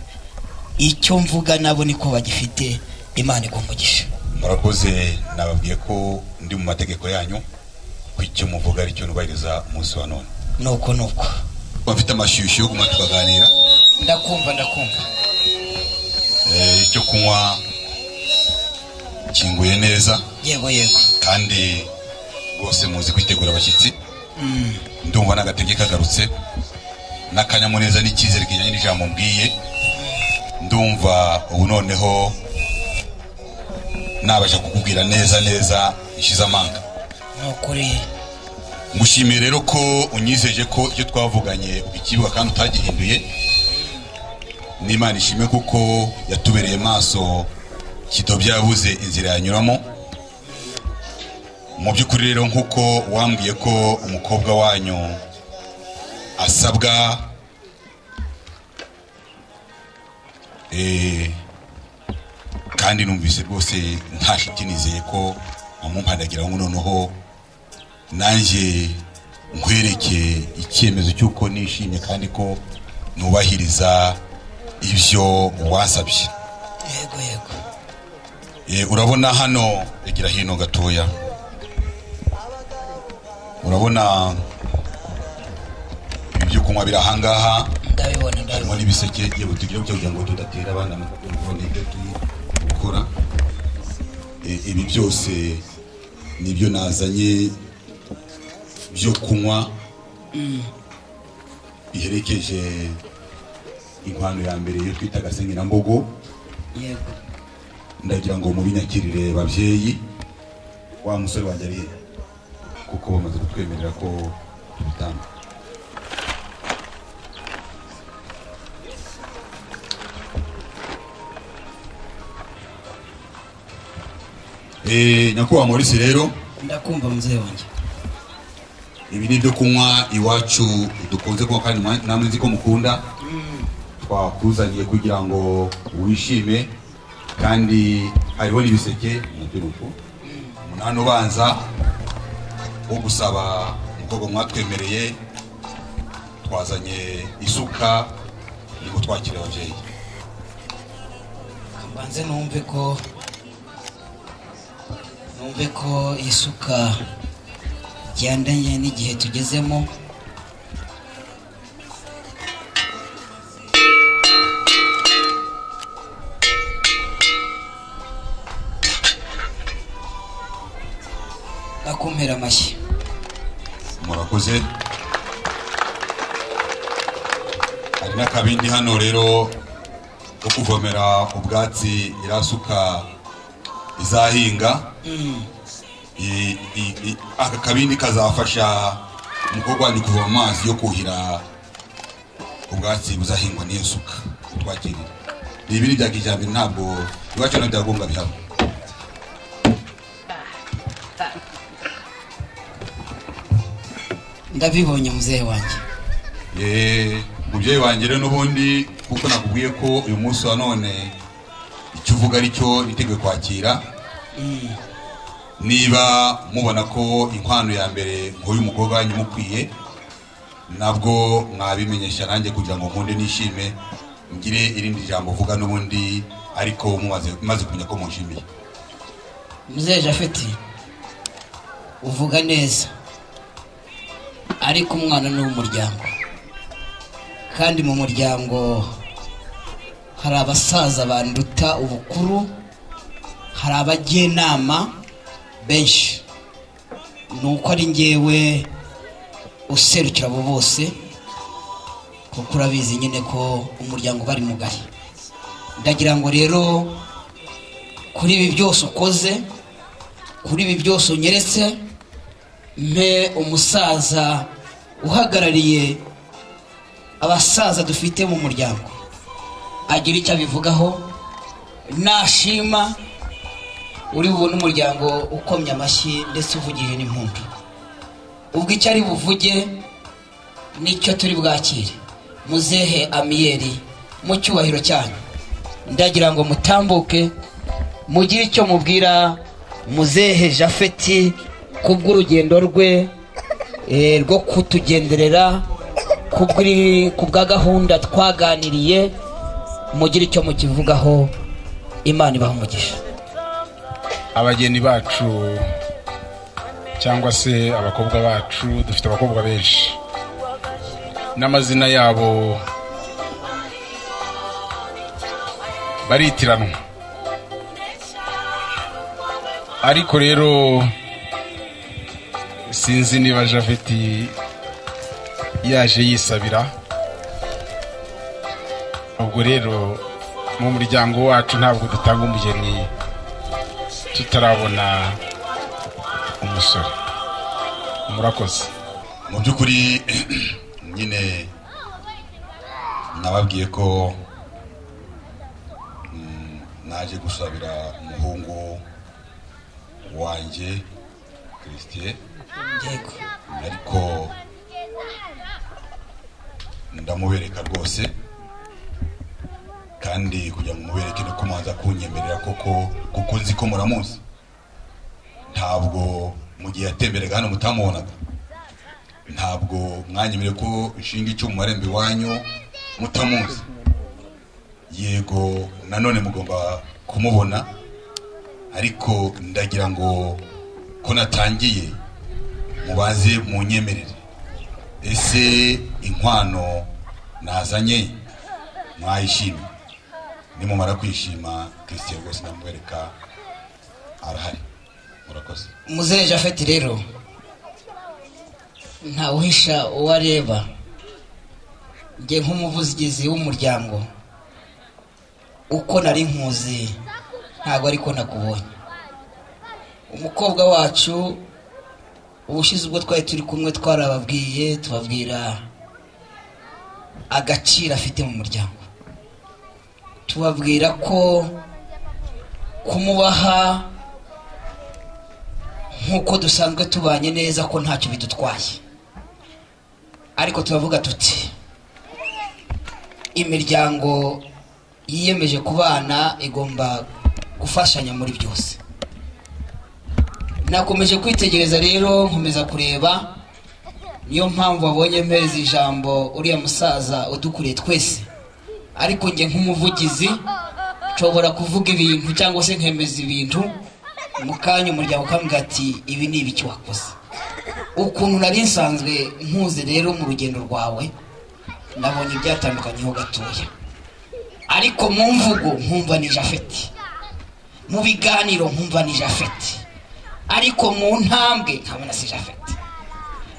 icyo mvuga nabo niko bagifite imana igumugisha murakoze nababwiye ko ndi mu mategeko yanyu ko icyo muvuga aricyo nubahiriza umunsi wa none nuko nuko bafite amashyushyu yo guma tukaganira ndakumva ndakumva Eh, icyo kunywa kinguye neza yego yego kandi rwose muzi kwitegura abashyitsi Mm. ndumva n'agatege kagarutse n'akanyamuneza n'icyizere kijyanye n'ijambo mbwiye ndumva ubu noneho nabasha kukubwira neza neza ishize amanga nukuri ngushimiye rero ko unyizeje ko icyo twavuganye ukibuka kandi utagihinduye n'imana ishime kuko yatubereye maso kidobya yabuze inzira yanyuramo mu by'ukuri rero nk'uko wambwiye ko umukobwa wanyu asabwa eh, kandi numvise rwose nta shiti nizeye ko wamumpanagira ngo noneho nanjye nkwereke icyemezo cy'uko nishimye kandi ko nubahiriza ibyo wasabye yego yego Eh, urabona hano egira hino gatoya urabona ibi byo kunywa biri ahangaha ndabibona harimo n'ibiseke yewe tugira kugira ngo tudatera abana mu kubona ibyo turi gukora Eh, ibi byose nibyo nazanye byo kunywa biherekeje inkwano ya mbere yo twita agasengirambogo yego ndagira ngo mubinyakirire babyeyi wa musore wanjye ari he? kuko bamaze kutwemerera ko tubitanga Eh, nyakubahwa maurice rero ndakumva muzehe wanjye ibi ni ibyo kunywa iwacu dukunze kunywa kandi mwa- namwe nzi ko mukunda twakuzaniye kugira ngo wishime kandi hariho n'ibiseke nabyo ni uko umunani ubanza wo gusaba umukobwa mwatwemereye twazanye isuka ni gutwakira ababyeyi mbanze numve ko numve ko iyi suka jyandanye n'igihe tugezemo akumpera amashyi murakoze hari n'akabindi hano rero ko kuvomera ubwatsi irasuka izahinga I- i- i- aka kabindi kazafasha umukobwa wanyu kuvoma amazi yo kuhira ubwatsi buzahingwa n'iyo suka twakirira ni ibiri bya kijyambere ntabwo iwacu nabyo byagomba bihaba ndabibonye muzehe wanjye Eh, mubyeyi wanjye rero n'ubundi kuko nakubwiye ko uyu munsi wa none icyo uvuga ari cyo niteguye kwakira niba mubona ko inkwano ya mbere nk'uyu mukobwa wanyu mukwiye nabwo mwabimenyesha nanjye kugira ngo nkunde nishime ngire irindi jambo uvuga n'ubundi ariko mumaze maze kumenya ko munshimiye muzehe japhet uvuga neza ariko umwana ni uw'umuryango kandi mu muryango hari abasaza banduta ubukuru hari abajyenama benshi ni uko ari ngewe userukira abo bose kuko urabizi nyine ko umuryango uba ari mugari ndagira ngo rero kuri ibi byose ukoze kuri ibi byose unyeretse mpe umusaza uhagarariye abasaza dufite mu muryango agira icyo abivugaho nashima uri bubone umuryango ukomye amashyi ndetse uvugije n'impundu ubwo icyo ari buvuge nicyo turi bwakire muzehe amiyeri mu cyubahiro cyanyu ndagira ngo mutambuke mugire icyo mubwira muzehe jafeti kubw'urugendo rwe eh, rwo kutugenderera kubw'iri- kubwa gahunda twaganiriye mugire icyo mukivugaho imana ibaha umugisha abageni bacu cyangwa se abakobwa bacu dufite abakobwa benshi n'amazina yabo baritiranwa ariko rero sinzi niba javeti yaje yisabira ubwo rero mu muryango wacu ntabwo dutanga umugeni tutarabona umusore murakoze mu by'ukuri nyine nababwiye ko mm, naje gusabira umuhungu wanjye christie ariko ndamubereka rwose kandi kugira ngo mubereke ni ko mwaza kunyemerera koko kuko nzi ko muramuzi ntabwo mu gihe yatemberaga hano mutamubonaga ntabwo mwanyemereye ko nshinga icyuma marembo iwanyu mutamuzi yego nanone mugomba kumubona ariko ndagira ngo ko natangiye mubaze mu nyemerere ese inkwano nazanye mwayishime nimumara kwishima christian rwose ndamwereka arahari murakoze muzehe jafeti rero ntawuhisha uwo areba njye nk'umuvugizi w'umuryango uko nari nkuzi ntabwo ariko nakubonye umukobwa wacu ubushize ubwo twari turi kumwe twarababwiye tubabwira agaciro afite mu muryango tubabwira ko kumubaha nk'uko dusanzwe tubanye neza ko ntacyo bidutwaye ariko turavuga tuti imiryango yiyemeje kubana igomba gufashanya muri byose nakomeje kwitegereza rero nkomeza kureba niyo mpamvu wabonye mpereza ijambo uriya musaza udukuriye twese ariko njye nk'umuvugizi nshobora kuvuga ibintu cyangwa se nkemeza ibintu mu kanya umuryango ukambwira ati ibi ni ibiki wakoze ukuntu nari nsanzwe nkuze rero mu rugendo rwawe nabonye ibyatandukanyeho gatoya ariko mu mvugo nkumva ni jafeti mu biganiro nkumva ni jafeti ariko mu ntambwe nkabona si jafeti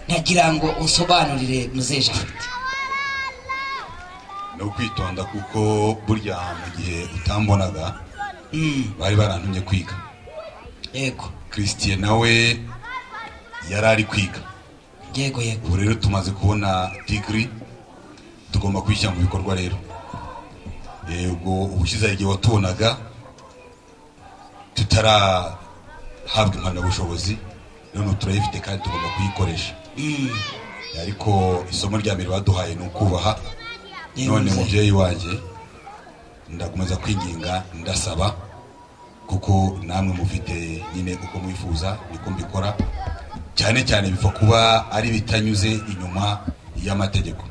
ntagira ngo unsobanurire muzehe jafeti ni ukwitonda kuko burya mu gihe utambonaga bari barantumye kwiga yego christian nawe yari ari kwiga yego yego ubu rero tumaze kubona digiri tugomba kuyishyira mu bikorwa rero yego ubushize hari igihe watubonaga tutarahabwa impamyabushobozi none ubu turayifite kandi tugomba kuyikoresha ariko isomo rya mbere baduhaye ni ukubaha Yewe none muzee. mubyeyi wanjye ndakomeza kwinginga ndasaba kuko namwe mufite nyine uko mwifuza niko mbikora cyane cyane bipfa kuba ari bitanyuze inyuma y'amategeko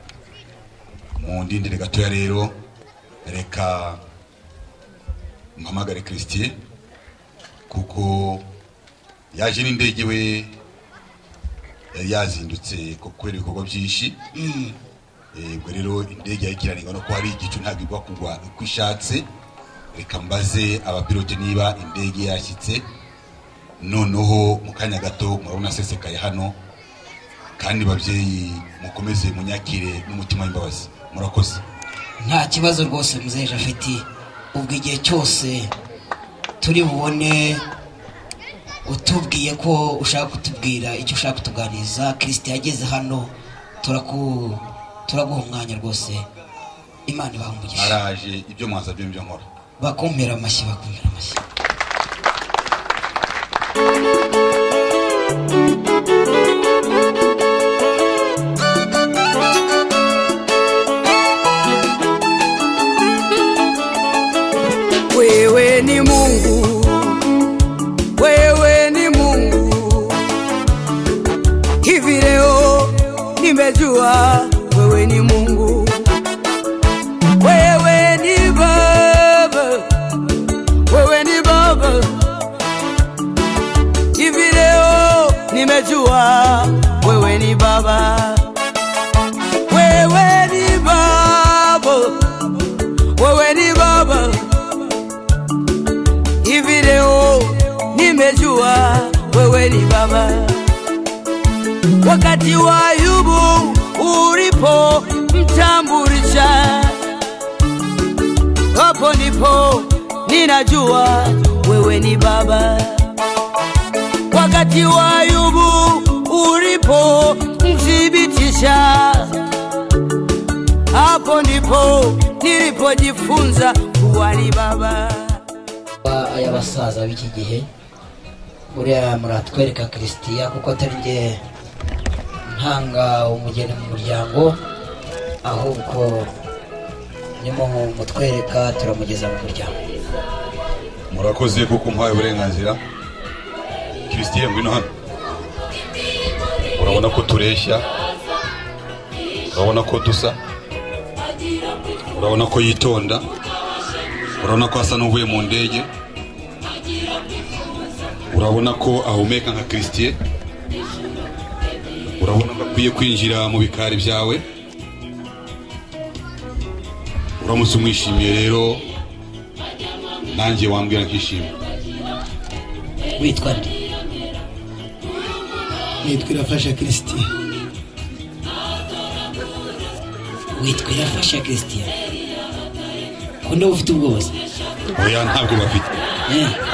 mu ndindire gatoya rero reka mpamagare christie kuko yaje n'indege we yari yazindutse ku- kubera ibikorwa byinshi Eh, ubwo rero indege yayikiranirwa no kuba ari igicu ntabwo igwa kugwa uko ishatse reka mbaze abapilote niba indege yashyitse noneho mu kanya gato murabona asesekaye hano kandi babyeyi mukomeze munyakire n'umutima w'imbabazi murakoze nta kibazo rwose muzehe jafeti ubwo igihe cyose turi bubone utubwiye ko ushaka kutubwira icyo ushaka kutuganiriza kirisite yageze hano turaku turaguha umwanya rwose imana ibaha umugisha araje ibyo mwasabye nibyo nkora bakumpera amashyi bakumpera amashyi wewe ni mungu wewe ni mungu hivi leo nimejua wewe ni mungu wewe ni baba wewe ni baba hivi leo nimejua wewe ni baba wewe ni baba wewe ni baba hivi leo nimejua wewe ni baba wakati wa ayubu ulipo mtambulisha hapo ndipo ninajua wewe ni baba wakati wa ayubu ulipo mthibitisha hapo ndipo nilipojifunza kuwa ni baba Aba- aya basaza b'iki gihe uriya muratwereka christian kuko atari njye ntanga umugeni mu muryango ahubwo ndimo mutwereka turamugeza mu muryango murakoze kuko muhaye uburenganzira christian ngwino hano urabona ko tureshya urabona ko dusa urabona ko yitonda urabona ko asa n'uvuye mu ndege urabona ko ahumeka nka christian urabona ko akwiye kwinjira mu bikari byawe uramutse umwishimiye rero nanjye wambwira nkishima witwa nde nitwa irafasha christian witwa irafasha christian kunde ufite ubwoba se oya ntabwo bafite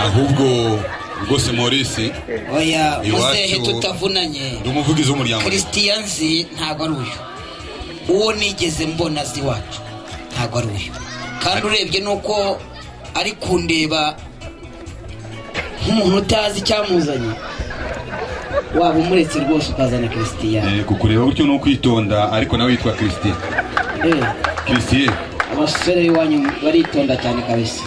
ahubwo rwose morisi oya muzehe iwacu tutavunanye ndi umuvugizi w'umuryango christian nzi ntabwo ari uyu uwo nigeze mbona azi iwacu ntabwo ari uyu kandi urebye nuko ari kundeba nk'umuntu utazi icyamuzanye waba umuretse rwose ukazana christian Eh, kukureba gutyo ni ukwitonda ariko nawe yitwa christian Eh, christian abasore iwanyu baritonda cyane kabisa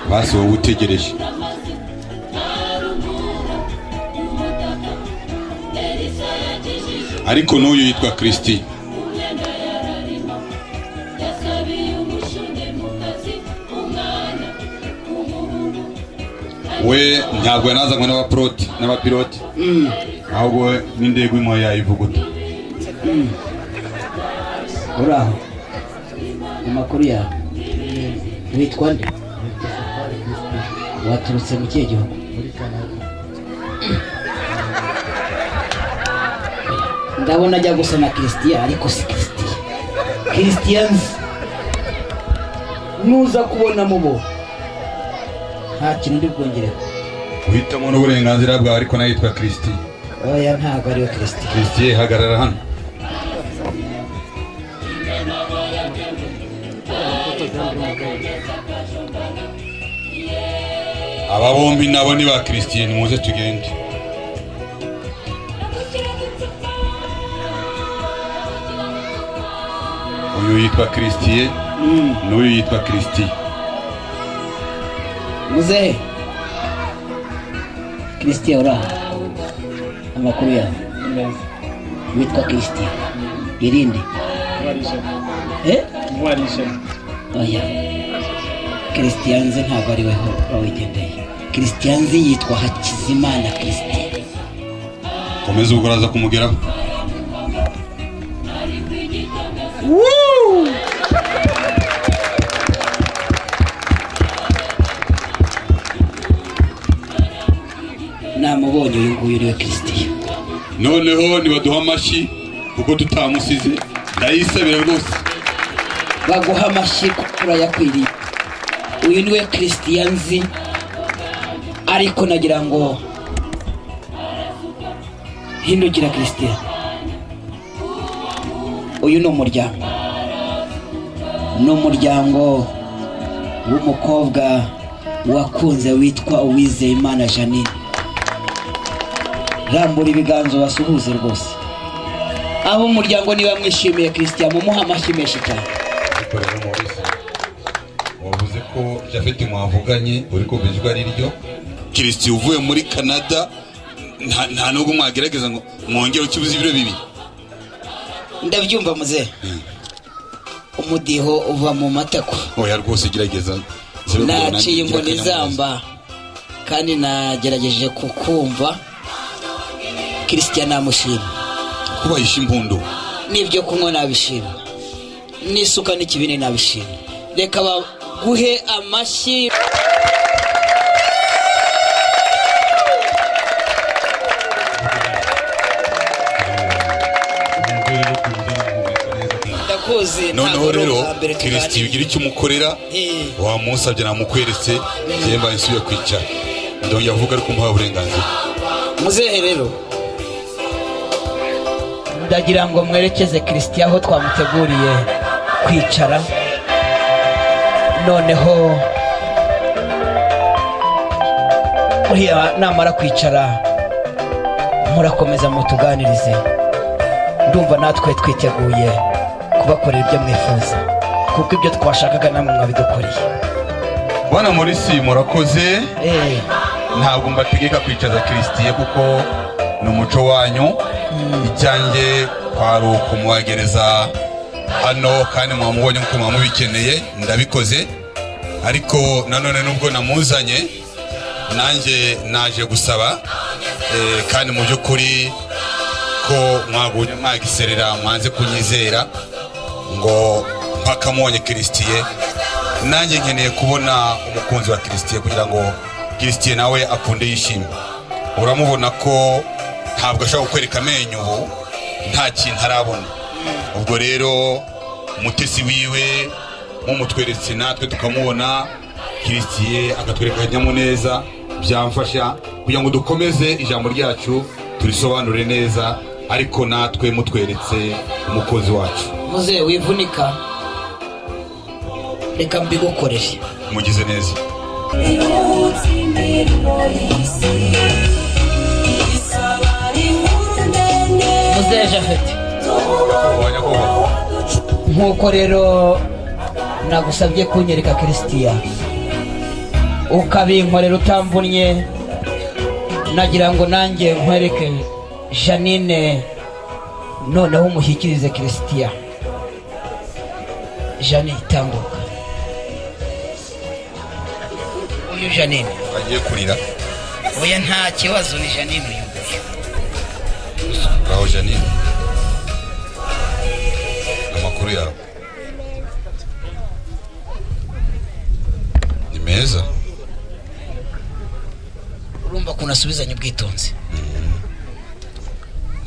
basi wowe utegereje ariko n'uyu yitwa christian we ntabwo yanazanywe n'abaporoti n'abapiloti ahubwo we n'indege imwe yayivuguta uraho amakuru yawe witwa nde waturutse mu kihe gihugu ndabona ajya gusa na christian ariko si christian christians nuza kubona mubo nta kintu ndi bwongerera uhitamo n'uburenganzira bwawe ariko nayo yitwa kirisiti oya ntabwo ariwe christian kirisiti hagarara hano aba bombi nabo ni ba kirisitiyeni muze tugende uyu yitwa kirisitiye n'uyu yitwa kirisitiye muzehe christian uraha amakuru yawe witwa christian irinde eh oya christian nze ntabwo ari weho wawigendeye christian nze yitwa hakizimana christian komeza ubwo uraza kumugeraho Woo! namubonye uyu nguyu niwe christian noneho nibaduha amashyi kuko tutamusize ndayisabira rwose baguha amashyi kuko urayakwiriye uyu niwe christian nzi ariko nagira ngo hindukira christian uyu ni umuryango ni umuryango w'umukobwa wakunze witwa uwizeyimana janine rambura ibiganza basuhuze rwose abo umuryango niba mwishimiye christian mumuhe amashyi menshi cyane ariko rero mubizi wavuze ko jafeti mwavuganye uri kumva ijwi ari ryo kirisiti uvuye muri canada nta- nta nubwo mwagerageza ngo mwongere ukibuze ibiro bibi ndabyumva muzehe umudiho uva mu matako oya rwose gerageza Nzira ubwo nanjye naciye ngira inkoni akanyamuneza. zamba kandi nagerageje kukumva kirisitiya namushima kuba yishe impundu n'ibyo kunywa nabishima n'isuka n'ikibindi nabishima reka baguhe amashyi ndakuzi noneho ntabwo ari rero ubwa mbere kirisiti tuganira ugira icyo umukorera Eh. wamusabye namukweretse njyewe mbaye nsubiye kwicara ndongera avuga ariko umuha uburenganzira muzehe rero ndagira ngo mwerekeze kirisitiya aho twamuteguriye kwicara noneho uriya namara kwicara murakomeza mutuganirize ndumva natwe twiteguye kubakorera ibyo mwifuza kuko ibyo twashakaga namwe mwabidukoreye bana morisi murakoze Eh, ntabwo mbategeka kwicaza kirisitiye kuko ni umuco wanyu icyanjye kwari ukumwogereza hano kandi mwamubonye kuko mwamubikeneye ndabikoze ariko nanone nubwo namuzanye nanjye naje gusaba eh, kandi mu by'ukuri ko mwagumye mwagiserera mwanze kunyizera ngo mpaka mubonye kirisitiye nanjye nkeneye kubona umukunzi wa kirisitiye kugira ngo kirisitiye nawe akunde yishime uramubona ko ntabwo ashobora kukwereka amenyo ubu nta kintu arabona ubwo rero umutesi wiwe mumutweretse natwe tukamubona kirisitiye akatwereka akanyamuneza byamfasha kugira ngo dukomeze ijambo ryacu turisobanure neza ariko natwe mutweretse umukozi wacu muzehe wivunika reka mbigukorere mugize neza muzehe jafete nk'uko rero nagusabye kunyereka kirisitiya ukabinkorera utamvunnye nagira ngo nanjye nkwereke janine noneho umushyikirize kirisitiya janine tambuka uyu janine agiye kurira oya nta kibazo ni janine uyu nguyu ngaho janine amakuru yawe ni meza urumva ukuntu asubizanya ubwitonzi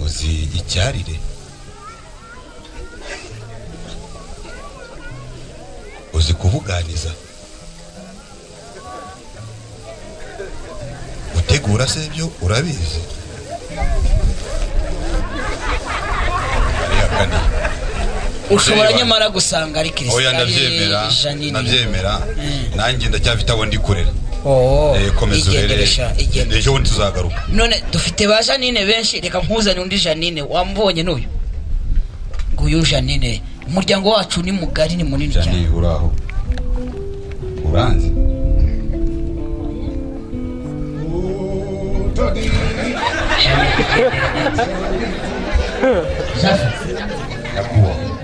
uzi icyarire uzi kubuganiza gutegura se ibyo urabizi Arihakana. ushobora nyamara gusanga ari oya kirisitari ndabyemera janine ndabyemera nanjye ndacyafite aho ndi kurera Oh, Eh, komeza urere igendere sha, ejo bundi tuzagaruka none dufite ba janine benshi reka nkuzane undi janine wamubonye n'uyu nguyu janine umuryango wacu ni mugari ni munini cyane janine uraho uranzi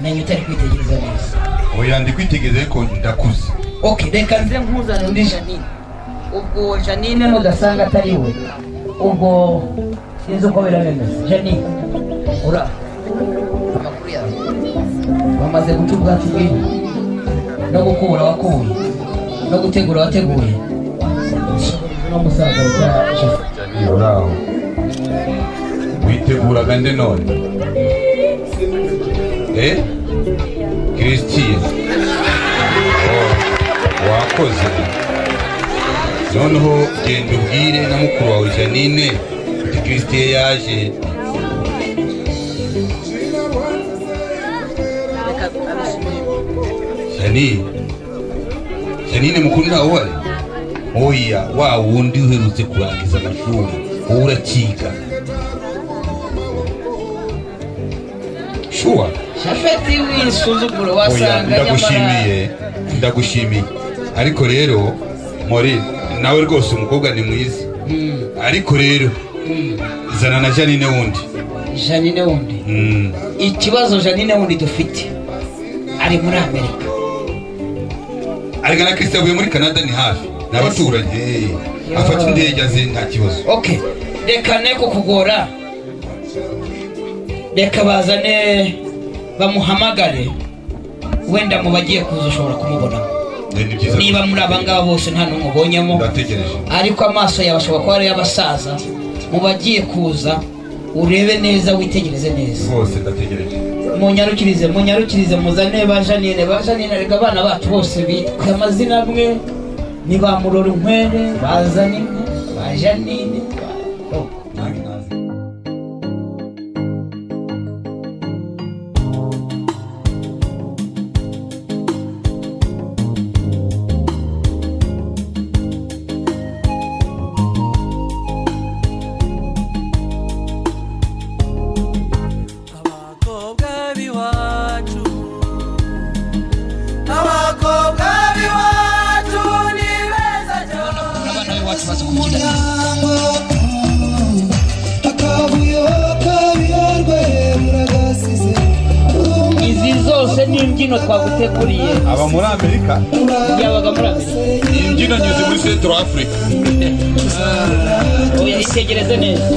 menya utari kwitegereza neza oya ndi kwitegereza ariko ndakuze ok reka nze nkuzane undi janine ubwo janine nudasanga atari we ubwo sinzi uko birabemeza janine ura amakuru yawe bamaze guca ubwatsi bw'inka no gukubura wakubuye no gutegura wateguye no musaza witwa jeff janine uraho witeguraga nde none eh christine oh, wakoze noneho genda ubwire na mukuru wawe janine uti christine yaje janine janine mukuru ntawe uhari oya wa wundi uherutse kurangiza amashuri wowe urakiga shuwa shafeti w'insuzuguro wasanga ndagushimiye ndagushimiye ariko rero mori nawe rwose umukobwa ni mwiza ariko rero zana na janine wundi janine wundi Mm. ikibazo janine wundi dufite ari muri amerika ariko na christian avuye muri canada ni hafi ni abaturanyi hey. afata indege aze nta kibazo okay reka ne kukugora reka bazane bamuhamagare wenda mu bagiye kuza ushobora kumubonamo niba muri aba ngaba bose nta n'umwe ubonyemo ndategereje ariko amaso yawe ashobora kuba ari y'abasaza mu bagiye kuza urebe neza witegereze neza rwose ndategereje munyarukirize munyarukirize muzane ba janine ba janine reka abana bacu bose bitwe amazina amwe ni ba murora inkwere bazana inka ba janine ba- oh. abakobwa b'iwacu abakobwa b'iwacu ni beza umuryango akabuyo kabiyorwe muragasize izi zose ni imbyino twaguteguriye aba muri amerika yabaga muri amerika iyi mbyino nyuze muri central africa oya itegereze neza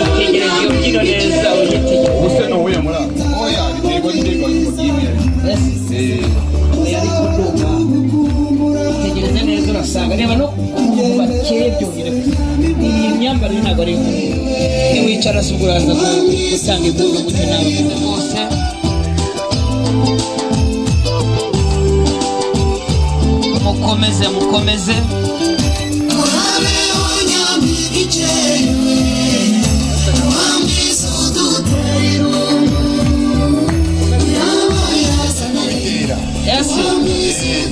itegereze iyo mbyino neza uyitegereze ubuse nuwuye muri africa oya biterwa n'indege wagiye oya ariko ndumva itegereze neza urasanga reba no ku bakeye byongera iyi myambarire ntabwo ari imwe niwicara se ubwo uraza gu- gutanga induru gutyo nawe bose mukomeze mukomeze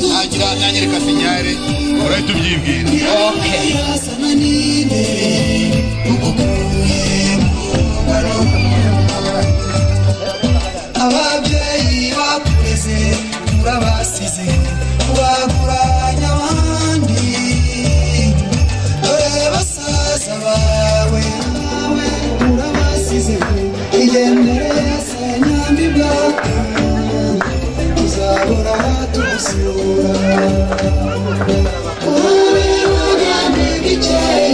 ntagira nanyereka senyare urahita ubyibwira ababyeyi bakureze murabasize bakuranya abandi dore basaza bawe nawe urabasize igendere se nyambibwa tuzabura tubusura Uri mu Rwanda.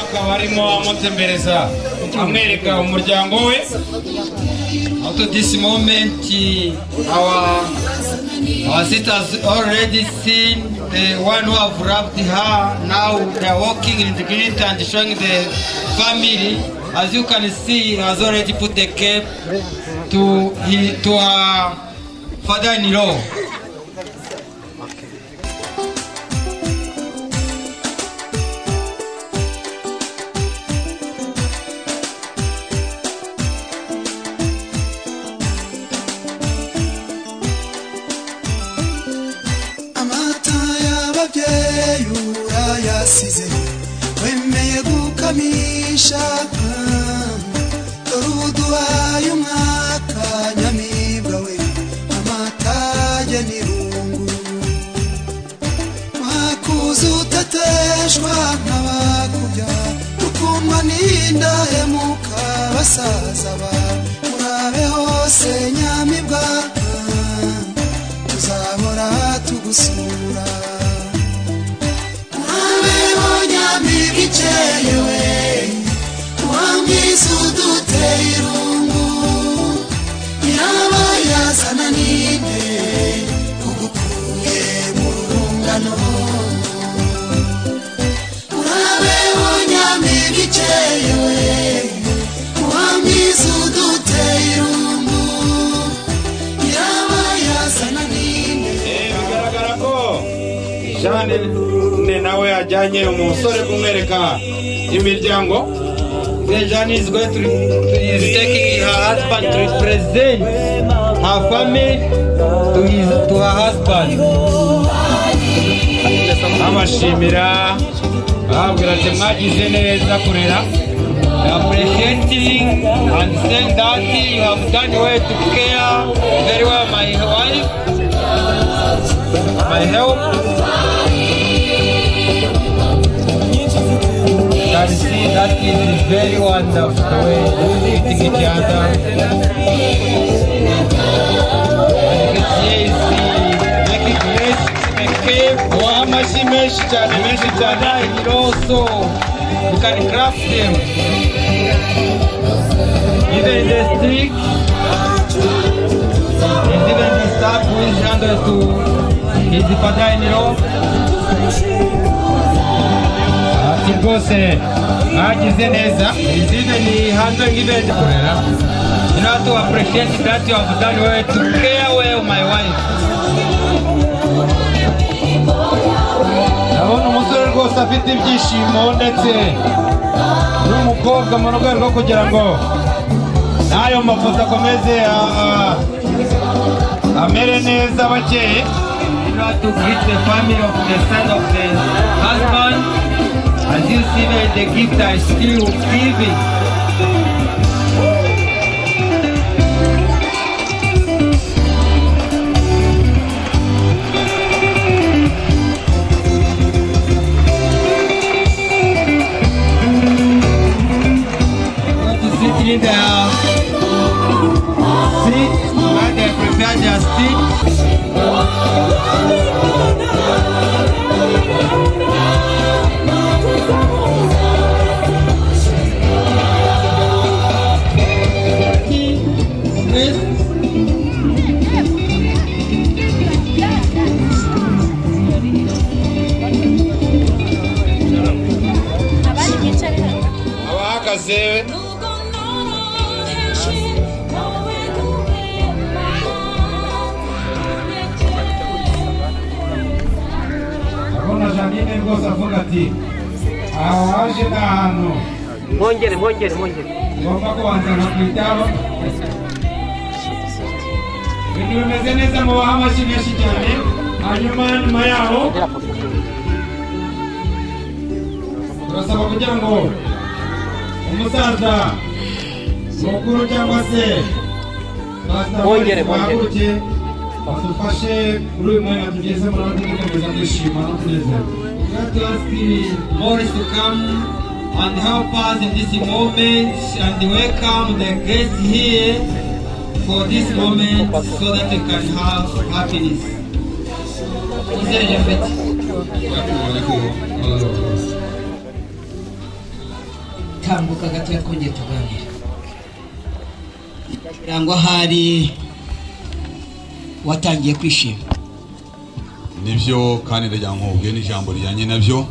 akaba arimo amutembereza amwereka umuryango we Up to this moment, eh, our our sisters already seen the one who have wrapped her. Now they are walking in the green and showing the family. As you can see, he has already put the cape to he, to her father-in-law. amata y'ababyeyi urayasize wemeye gukamisha dore uduhaye umwaka nyamibwa we amata ajya n'irungu mwakuze utateshwa n'abakubya tukuma n'indahemuka basaza ba murabe hose nyamibwa tuzahora tugusura abeho nyamibwa ikerewe wamwiza uduteye irungu yaba yazana n'inde ugukuye mu rungano urabeho nyamibwa ikerewe wamwiza uduteye irungu yaba yazana n'inde bigaragara ko jane ne nawe ajyanye umusore kumwereka imiryango The journey is going to, is taking her husband to represent her family to his to her husband. abashimira babwira ati mwagize neza kurera Appreciating and saying that you have done well to care very well my wife, my help. Can see that it is very wonderful the way they treat each other. w'amashyi menshi cyane menshi cyane It also you can craft them. Even in the street, and even the staff who is handled to his father-in-law. ati rwose mwagize neza Is even he handling even kurera. You know to appreciate that you have done well to care well my wife. ndabona umusore rwose afite ibyishimo ndetse n'umukobwa mu rwego rwo kugira ngo n'ayo mafoto akomeze a- a- amere neza bakeye You know to greet the family of the son of the husband. As you see that the gift I still giving. Going to sit in the seat where they prepare their seat. abahagaze ndabona janine rwose avuga ati aha waje ni ahantu mwongere mwongere mwongere ngomba kubanza nkakwitaho ibintu bimeze neza mubaha amashyi menshi cyane hanyuma nyuma yaho turasaba kugira ngo umusaza mukuru cyangwa se Bongere, bongere. bahaguruke badufashe kuri uyu mwanya tugeze muri aho dukomeza kwishima no kunezerwa let us give Morris to come and help us in this moment and welcome the guests here for this moment so that we can have happiness izere japhet tambuka gatoya twongeye tuganira birango ahari watangiye kwishima nibyo kandi ndagira ngo ubwe n'ijambo rijyanye nabyo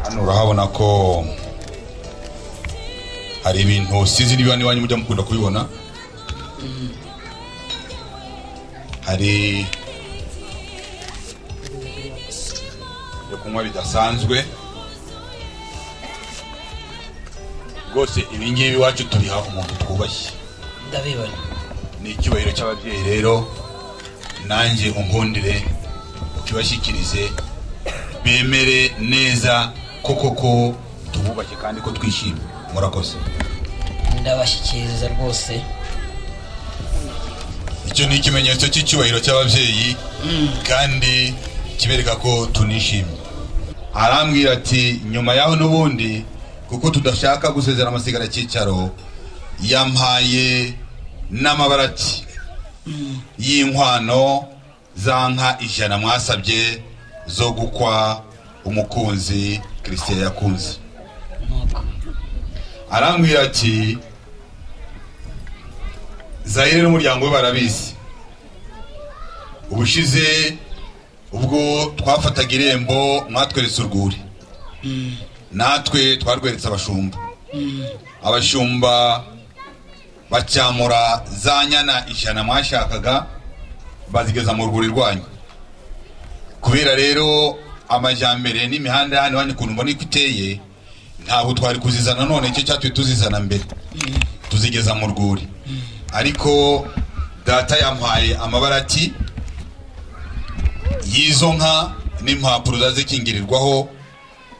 hano urahabona ko hari ibintu sinzi niba niwanyu mujya mukunda kubibona hari ibyo kunywa bidasanzwe rwose ibi ngibi iwacu tubiha umuntu twubashye ndabibona ni icyubahiro cy'ababyeyi rero nanjye unkundire ukibashyikirize bemere neza ko koko tububashye kandi ko twishimye murakoze ndabashyikiriza rwose icyo ni ikimenyetso cy'icyubahiro cy'ababyeyi kandi kibereka ko tunishimye arambwira ati nyuma yaho n'ubundi kuko tudashaka gusezera amasigara cy'icyaro yampaye n'amabara ati y'inkwano za nka ijana mwasabye zo gukwa umukunzi christian yakunze arambwira ati zayire n'umuryango we barabizi ubushize ubwo twafataga irembo mwatweretse urwuri natwe twarweretse abashumba abashumba bacyamura za nyana ijana mwashakaga bazigeza mu rwuri rwanyu kubera rero amajyambere n'imihanda hano hano ukuntu mbona ko iteye ntabwo twari kuzizana none icyo cyatumye tuzizana mbere tuzigeza mu rwuri ariko data yampaye amabara ati y'izo nka n'impapuro zazikingirirwaho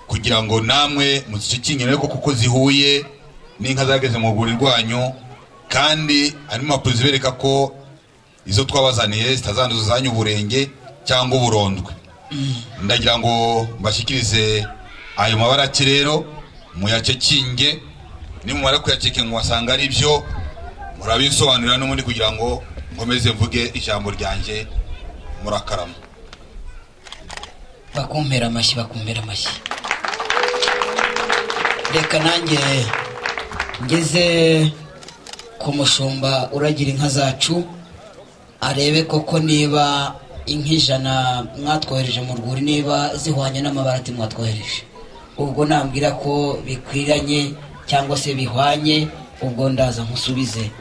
kugira ngo namwe muzisukingire ariko kuko zihuye n'inka zageze mu rwuri rwanyu kandi harimo impapuro zibereka ko izo twabazaniye zitazanduza uzanye uburenge cyangwa uburondwe ndagira ngo mbashyikirize ayo mabara ati rero muyacekinge nimumara kuyacekinga wasanga ari byo murabisobanurira n'ubundi kugira ngo nkomeze mvuge ijambo ryanjye murakarama bakumpera amashyi bakumpera amashyi reka nanjye ngeze ku mushumba uragira inka zacu arebe koko niba inka ijana mwatwohereje mu rwuri niba zihwanye n'amabara ati mwatwohereje ubwo nambwira ko bikwiranye cyangwa se bihwanye ubwo ndaza nkusubize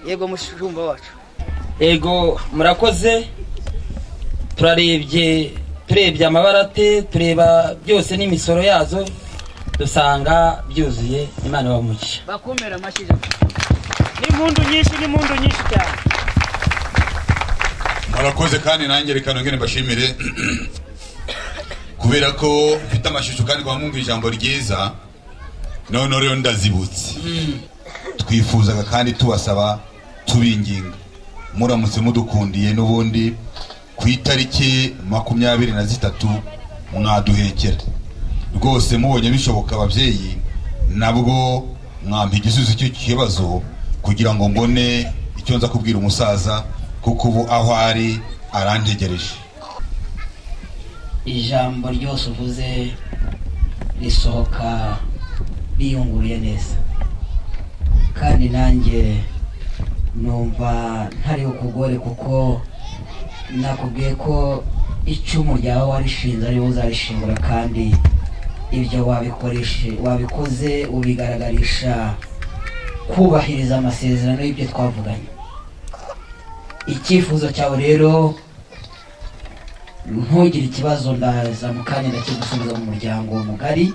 yego mushumba wacu ego murakoze turarebye turebye amabara te tureba byose n'imisoro yazo dusanga byuzuye imana bamugisha bakumira amashyi n'impundu nyinshi n'impundu nyinshi cyane murakoze kandi nanjye reka nongere mbashimire kubera ko mfite amashusho kandi kwa mwumva ijambo ryiza noneho rero ndazibutse twifuzaga kandi tubasaba tubinginga muramutse mudukundiye n'ubundi ku itariki makumyabiri na zitatu mwaduhekera rwose mubonye bishoboka ababyeyi nabwo mwampa igisubizo cy'icyo kibazo kugira ngo mbone icyo nza kubwira umusaza kuko ubu aho ari arantegereje ijambo ryose uvuze risohoka riyunguruye neza kandi nanjye numva ntari bukugore kuko nakubwiye ko icumu ryawe warishinze ariwe uzarishingura kandi ibyo wabikoreshe wabikoze ubigaragarisha kubahiriza amasezerano y'ibyo twavuganye icyifuzo cyawe rero ntugire ikibazo ndaza mu kanya ndakigusubiza mu muryango mugari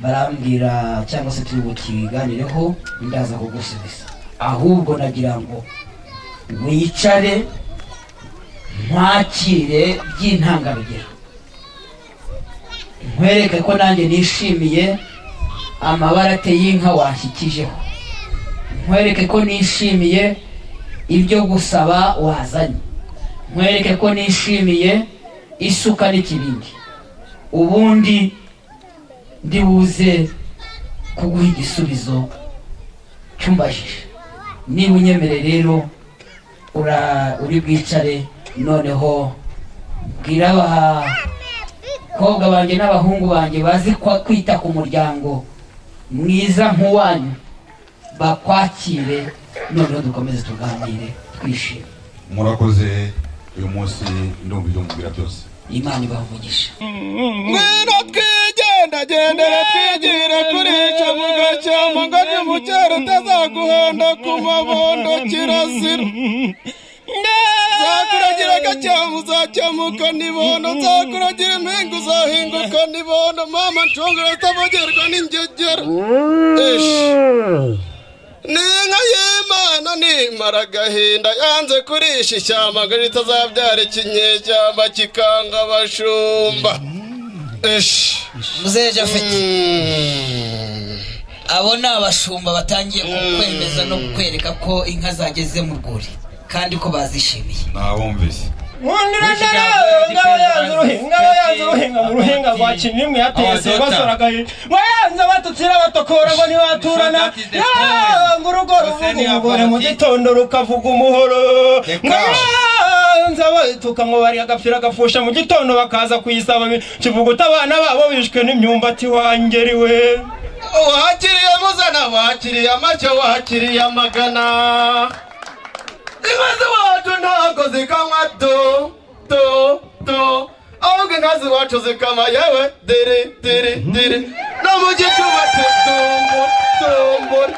barambwira cyangwa se turi bukiganireho ndaza kugusubiza ahubwo nagira ngo wicare nkwakire by'intangarugero nkwereke ko nanjye nishimiye amabara ateye y'inka wanshyikijeho nkwereke ko nishimiye ibyo gusaba wazanye nkwereke ko nishimiye isuka n'ikibindi ubundi ndi buze kuguha igisubizo cyumbajije niba unyemere rero ura- uri bwicare noneho bwira abakobwa banjye n'abahungu banjye bazi kwa- kwita ku muryango mwiza nk'uwanyu bakwakire noneho dukomeze tuganire twishime murakoze uyu munsi ndumva ibyo mubwira byose imana ibavugisha ngwino twigendagendere twigire kuri icyo muga cya muga cy'umukera utazaguhonda ku mabondo kirazira zakuragira agacyamu uzacyamuka n'ibondo nzakuragira impinga uzahinguka n'ibondo mama ncungura utabogerwa n'ingegera Ish. ni inka y'imana nimara agahinda yanze kurisha ishyamba ngo ritazabyara ikinyeshyamba kikanga abashumba ishi muzehe japhet abo ni abashumba batangiye kwemeza no kwereka ko inka zageze mu rwuri kandi ko bazishimiye nabumvise wayanze batutsira batokora ngo ntibaturana ngo urugo ruvuga umugore mu gitondo rukavuga umuhoro wayanze abatuka ngo bari agapfira agapfusha mu gitondo bakaza kuyisaba kivuguta abana babo bishwe n'imyumbati wangeriwe wakiriye muzana wakiriye make wakiriye amagana inka z'iwacu ntabwo zikanywa do do do ahubwo inka z'iwacu zikama yewe diri diri diri no mu gicuma tutumbu tumburi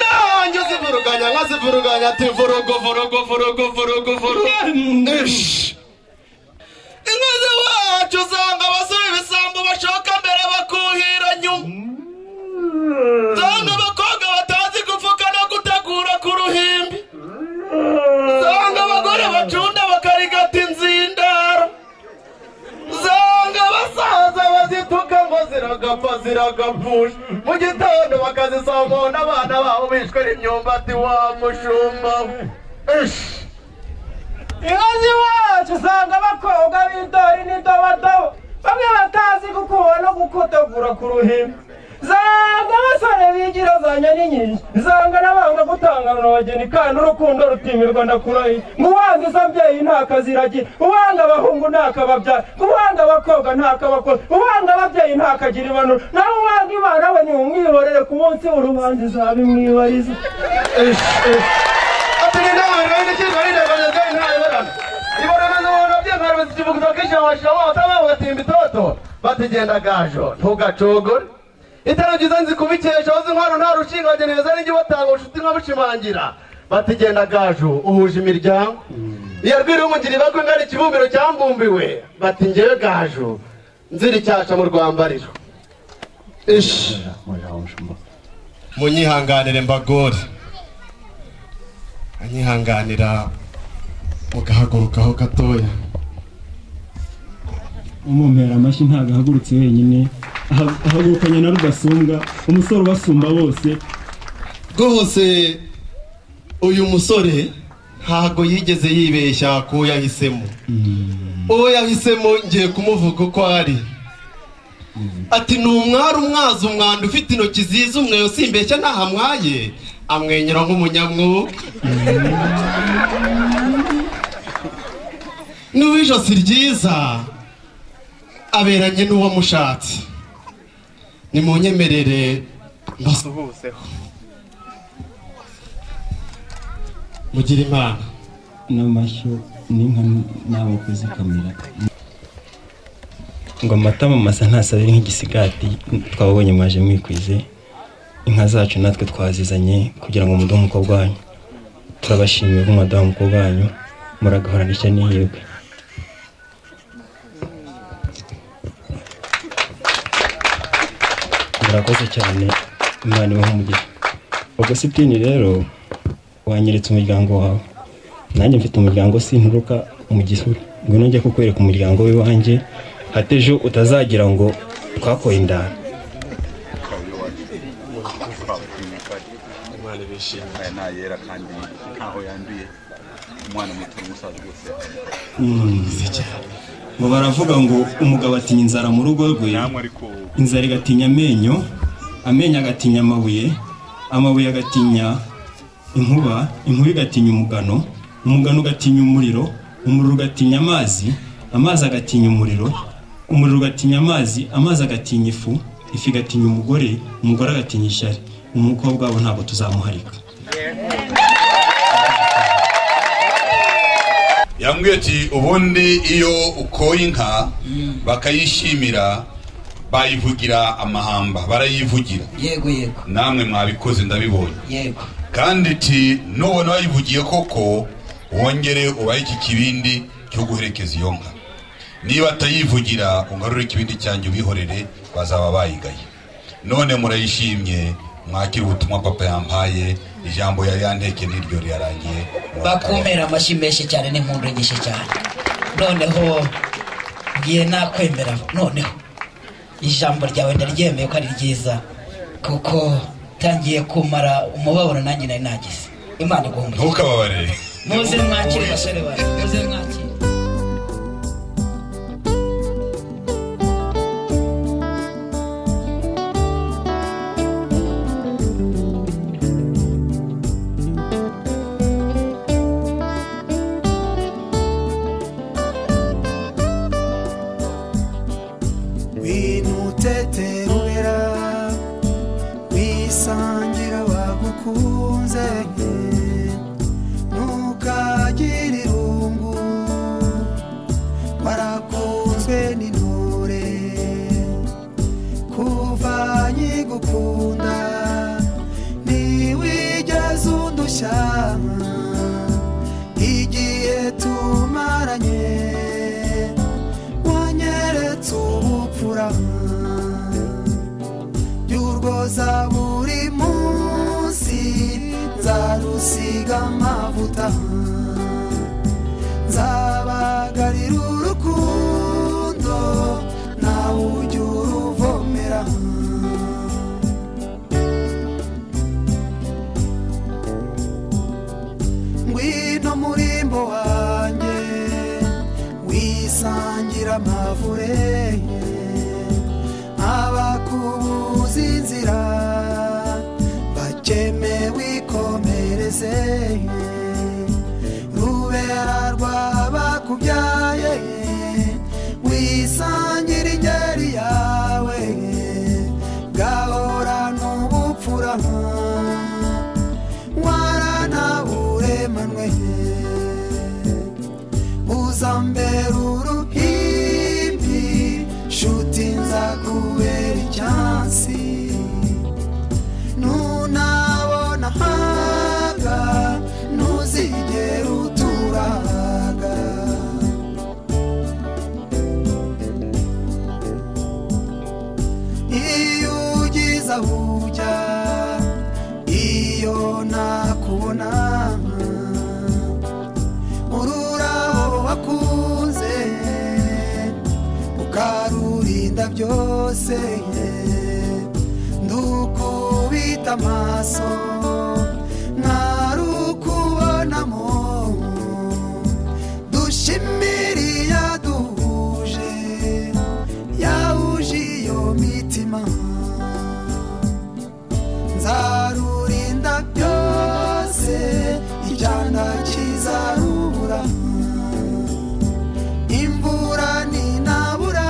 nanjye zivuruganya nka zivuruganya ati vurugo vurugo vurugo vurugo vurugo Ish. inka z'iwacu usanga abasore ibisambo bashoka mbere bakuhira nyuma Zanga abakobwa batazi gupfuka no gutegura ku ruhimbi Zanga abagore bacunda bakarigata inzindaro Zanga abasaza bazituka ngo ziragapfa ziragapfusha Mu gitondo bakazisambona abana babo bishwe n'imyumbati wa mushumba Ish. inkozi wacu usanga abakobwa b'intori n'indobadobo bamwe batazi gukuba no gukotegura ku ruhimbi zanga abasore bigira za nyarinyinshi zanga n'abanga gutangarana abageni kandi urukundo rutimirwa ndakurahiye ngo uwanga izo abyeyi ntakaziragira uwanga abahungu ntakababyara uwanga abakobwa ntakabakoza uwanga ababyeyi ntakagira impanuro nawe uwanga imana we ntiwumwihorere ku munsi w'urubanza izabimwibariza Atiri nawe rwende kigali na bana zai na ibara. Ibara na zo na bya karbe zivuga kisha wa shawa tama wa timbi toto. Batigenda gajo ntugacogore. Itara jiza nzi kubikesha wazi ntwaro nta rushinga geneza n'ingi batanga ushuti nkabushimangira. Batigenda gajo uhuje imiryango. Iya rwiri umugiri bagwe ngari kibumbiro cyambumbiwe. Bati ngewe gajo nziri cyasha mu rwambariro. Ish. Munyihanganire mbagore. anyihanganira mugahagurukaho gatoya umumera amashyi ntabwo ahagurutse wenyine aha- ahagurukanye na rudasumbwa umusore ubasumba bose rwose uyu musore ntago yigeze yibeshya ku wo yahisemo uwo yahisemo ngiye kumuvuga uko ari ati ni umwari umwazi umwanda ufite intoki ziza umweyo simbeshya ntaho amwaye amwenyura nk'umunyamwuga n'uw'ijosi ryiza aberanye n'uwamushatse nimunyemerere mbasuhuzeho mugira imana n'amashyo n'inka nabo kuzikamira ngo amata masa ntasabire nk'igisigati twababonye mwaje mwikwize inka zacu natwe twazizanye kugira ngo muduhe umukobwa wanyu turabashimiye ko mwaduha umukobwa wanyu muragahorana ishya n'ihirwe murakoze cyane imana ibahe umugisha agasitini rero wanyeretse umuryango wawe nanjye mfite umuryango sinturuka mu gisura ngwino njye kukwereka umuryango w'iwanjye hatejo utazagira ngo twakoye indara umwana bishimye aya ni ayera kandi ntaho yanduye umwana muto n'umusaza rwose ngo baravuga ngo umugabo atinya inzara mu rugo rwe inzara igatinya amenyo amenyo agatinya amabuye amabuye agatinya inkuba inkuba igatinya umugano umugano ugatinya umuriro umuriro ugatinya amazi amazi agatinya umuriro umuriro ugatinya amazi amazi agatinya ifu ifu igatinya umugore umugore agatinya ishyari umukobwa wabo ntabwo tuzamuharika yambwiye ati ubundi iyo ukoye inka bakayishimira bayivugira amahamba barayivugira yego yego namwe mwabikoze ndabibonye yego kandi ti nubona wayivugiye koko wongere ubahe iki kibindi cyo guherekeza iyo nka niba atayivugira ungarure ikibindi cyanjye ubihorere bazaba bayigaye none murayishimye mwakira ubutumwa papa yampaye ijambo yari yanteke n'iryo rirarangiye bakumera amashyi menshi cyane n'impundu nyinshi cyane noneho ngiye nakwemera noneho ijambo ryawe ndaryemeye ko ari ryiza kuko tangiye kumara umubabaro nanjye nari nagize imana igomba ntukababarire muze mwakire basore bawe muze mwakire wimuteterura wisangira bagukunze ntukagire irungu warakunzwe n'intore kuva nkigukunda ntiwigeze undushya igihe tumaranye wanyeretse ubupfura by'urwoza buri munsi nzarusiga amavuta nzabagarira urukundo nawe ujya uruvomera ngwino murimbo wanjye wisangira amavure abakubuza inzira bakeme wikomereze rubera rwabakubyaye wisangira ingeri yawe gahora n'ubupfura waranaburemanwe uzambera uruhimbi nshuti nzakubera icyansi nunabona haga ntuzigera uturaga iyo ugize aho ujya iyo nakubona ururabo wakunze ukarurinda byose ndukubita amaso ntarukubonamo dushimiriya duhuje yahuje iyo mitima nzarurinda byose icyana kizarubura imvura ninabura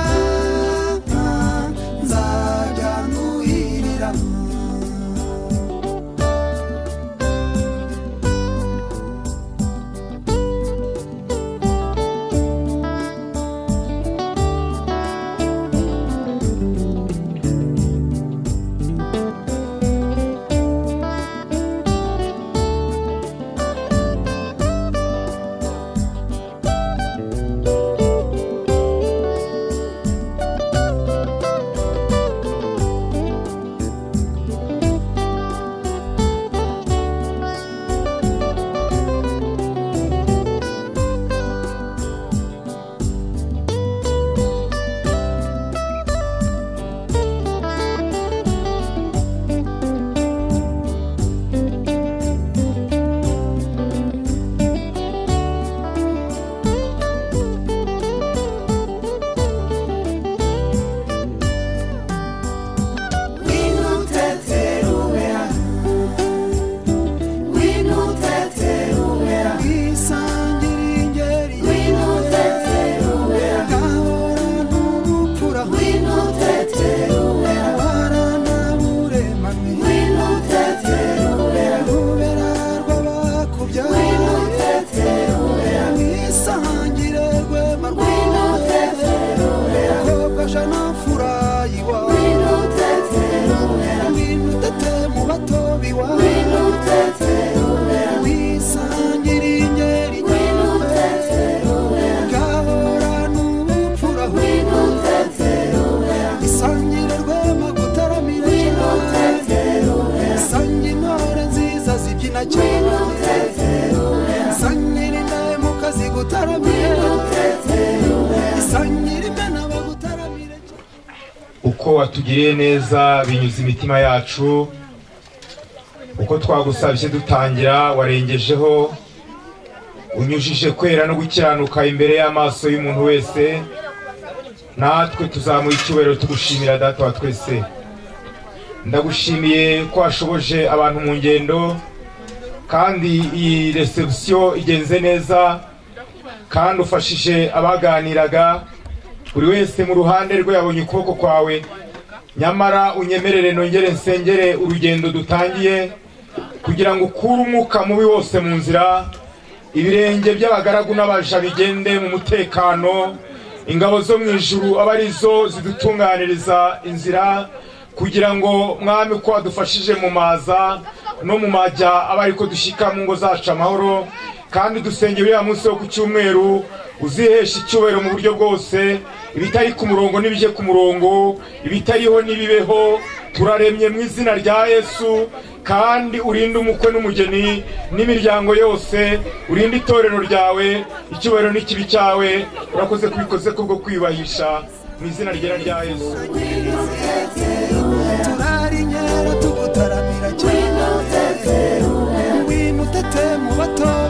nzajya nuhirira ko watugiriye neza binyuze imitima yacu uko twagusabye dutangira warengejeho unyujije kwera no gukiranuka imbere y'amaso y'umuntu wese natwe tuzamuha icyubahiro tugushimira data wa twese ndagushimiye ko washoboje abantu mu ngendo kandi iyi resebusiyo igenze neza kandi ufashije abaganiraga buri wese mu ruhande rwe yabonye ukuboko kwawe nyamara unyemerere nongere nsengere urugendo dutangiye kugira ngo ukure umwuka mubi wose mu nzira ibirenge by'abagaragu n'abaja bigende mu mutekano ingabo zo mu ijuru aba arizo zidutunganiriza inzira kugira ngo mwami uko wadufashije mu maza no mu majya aba ariko dushyika mu ngo zacu amahoro kandi dusenge uriya munsi wo ku cyumweru uzihesha icyubahiro mu buryo bwose ibitari ku murongo n'ibijye ku murongo ibitariho n'ibibeho turaremye mu izina rya yesu kandi urinde umukwe n'umugeni n'imiryango yose urinde itorero ryawe icyubahiro n'ikibi cyawe urakoze kubikoze kubwo kwiyubahisha mu izina ryera rya yesu turarinywera tugutaramira cyane ngwino utete mu batoya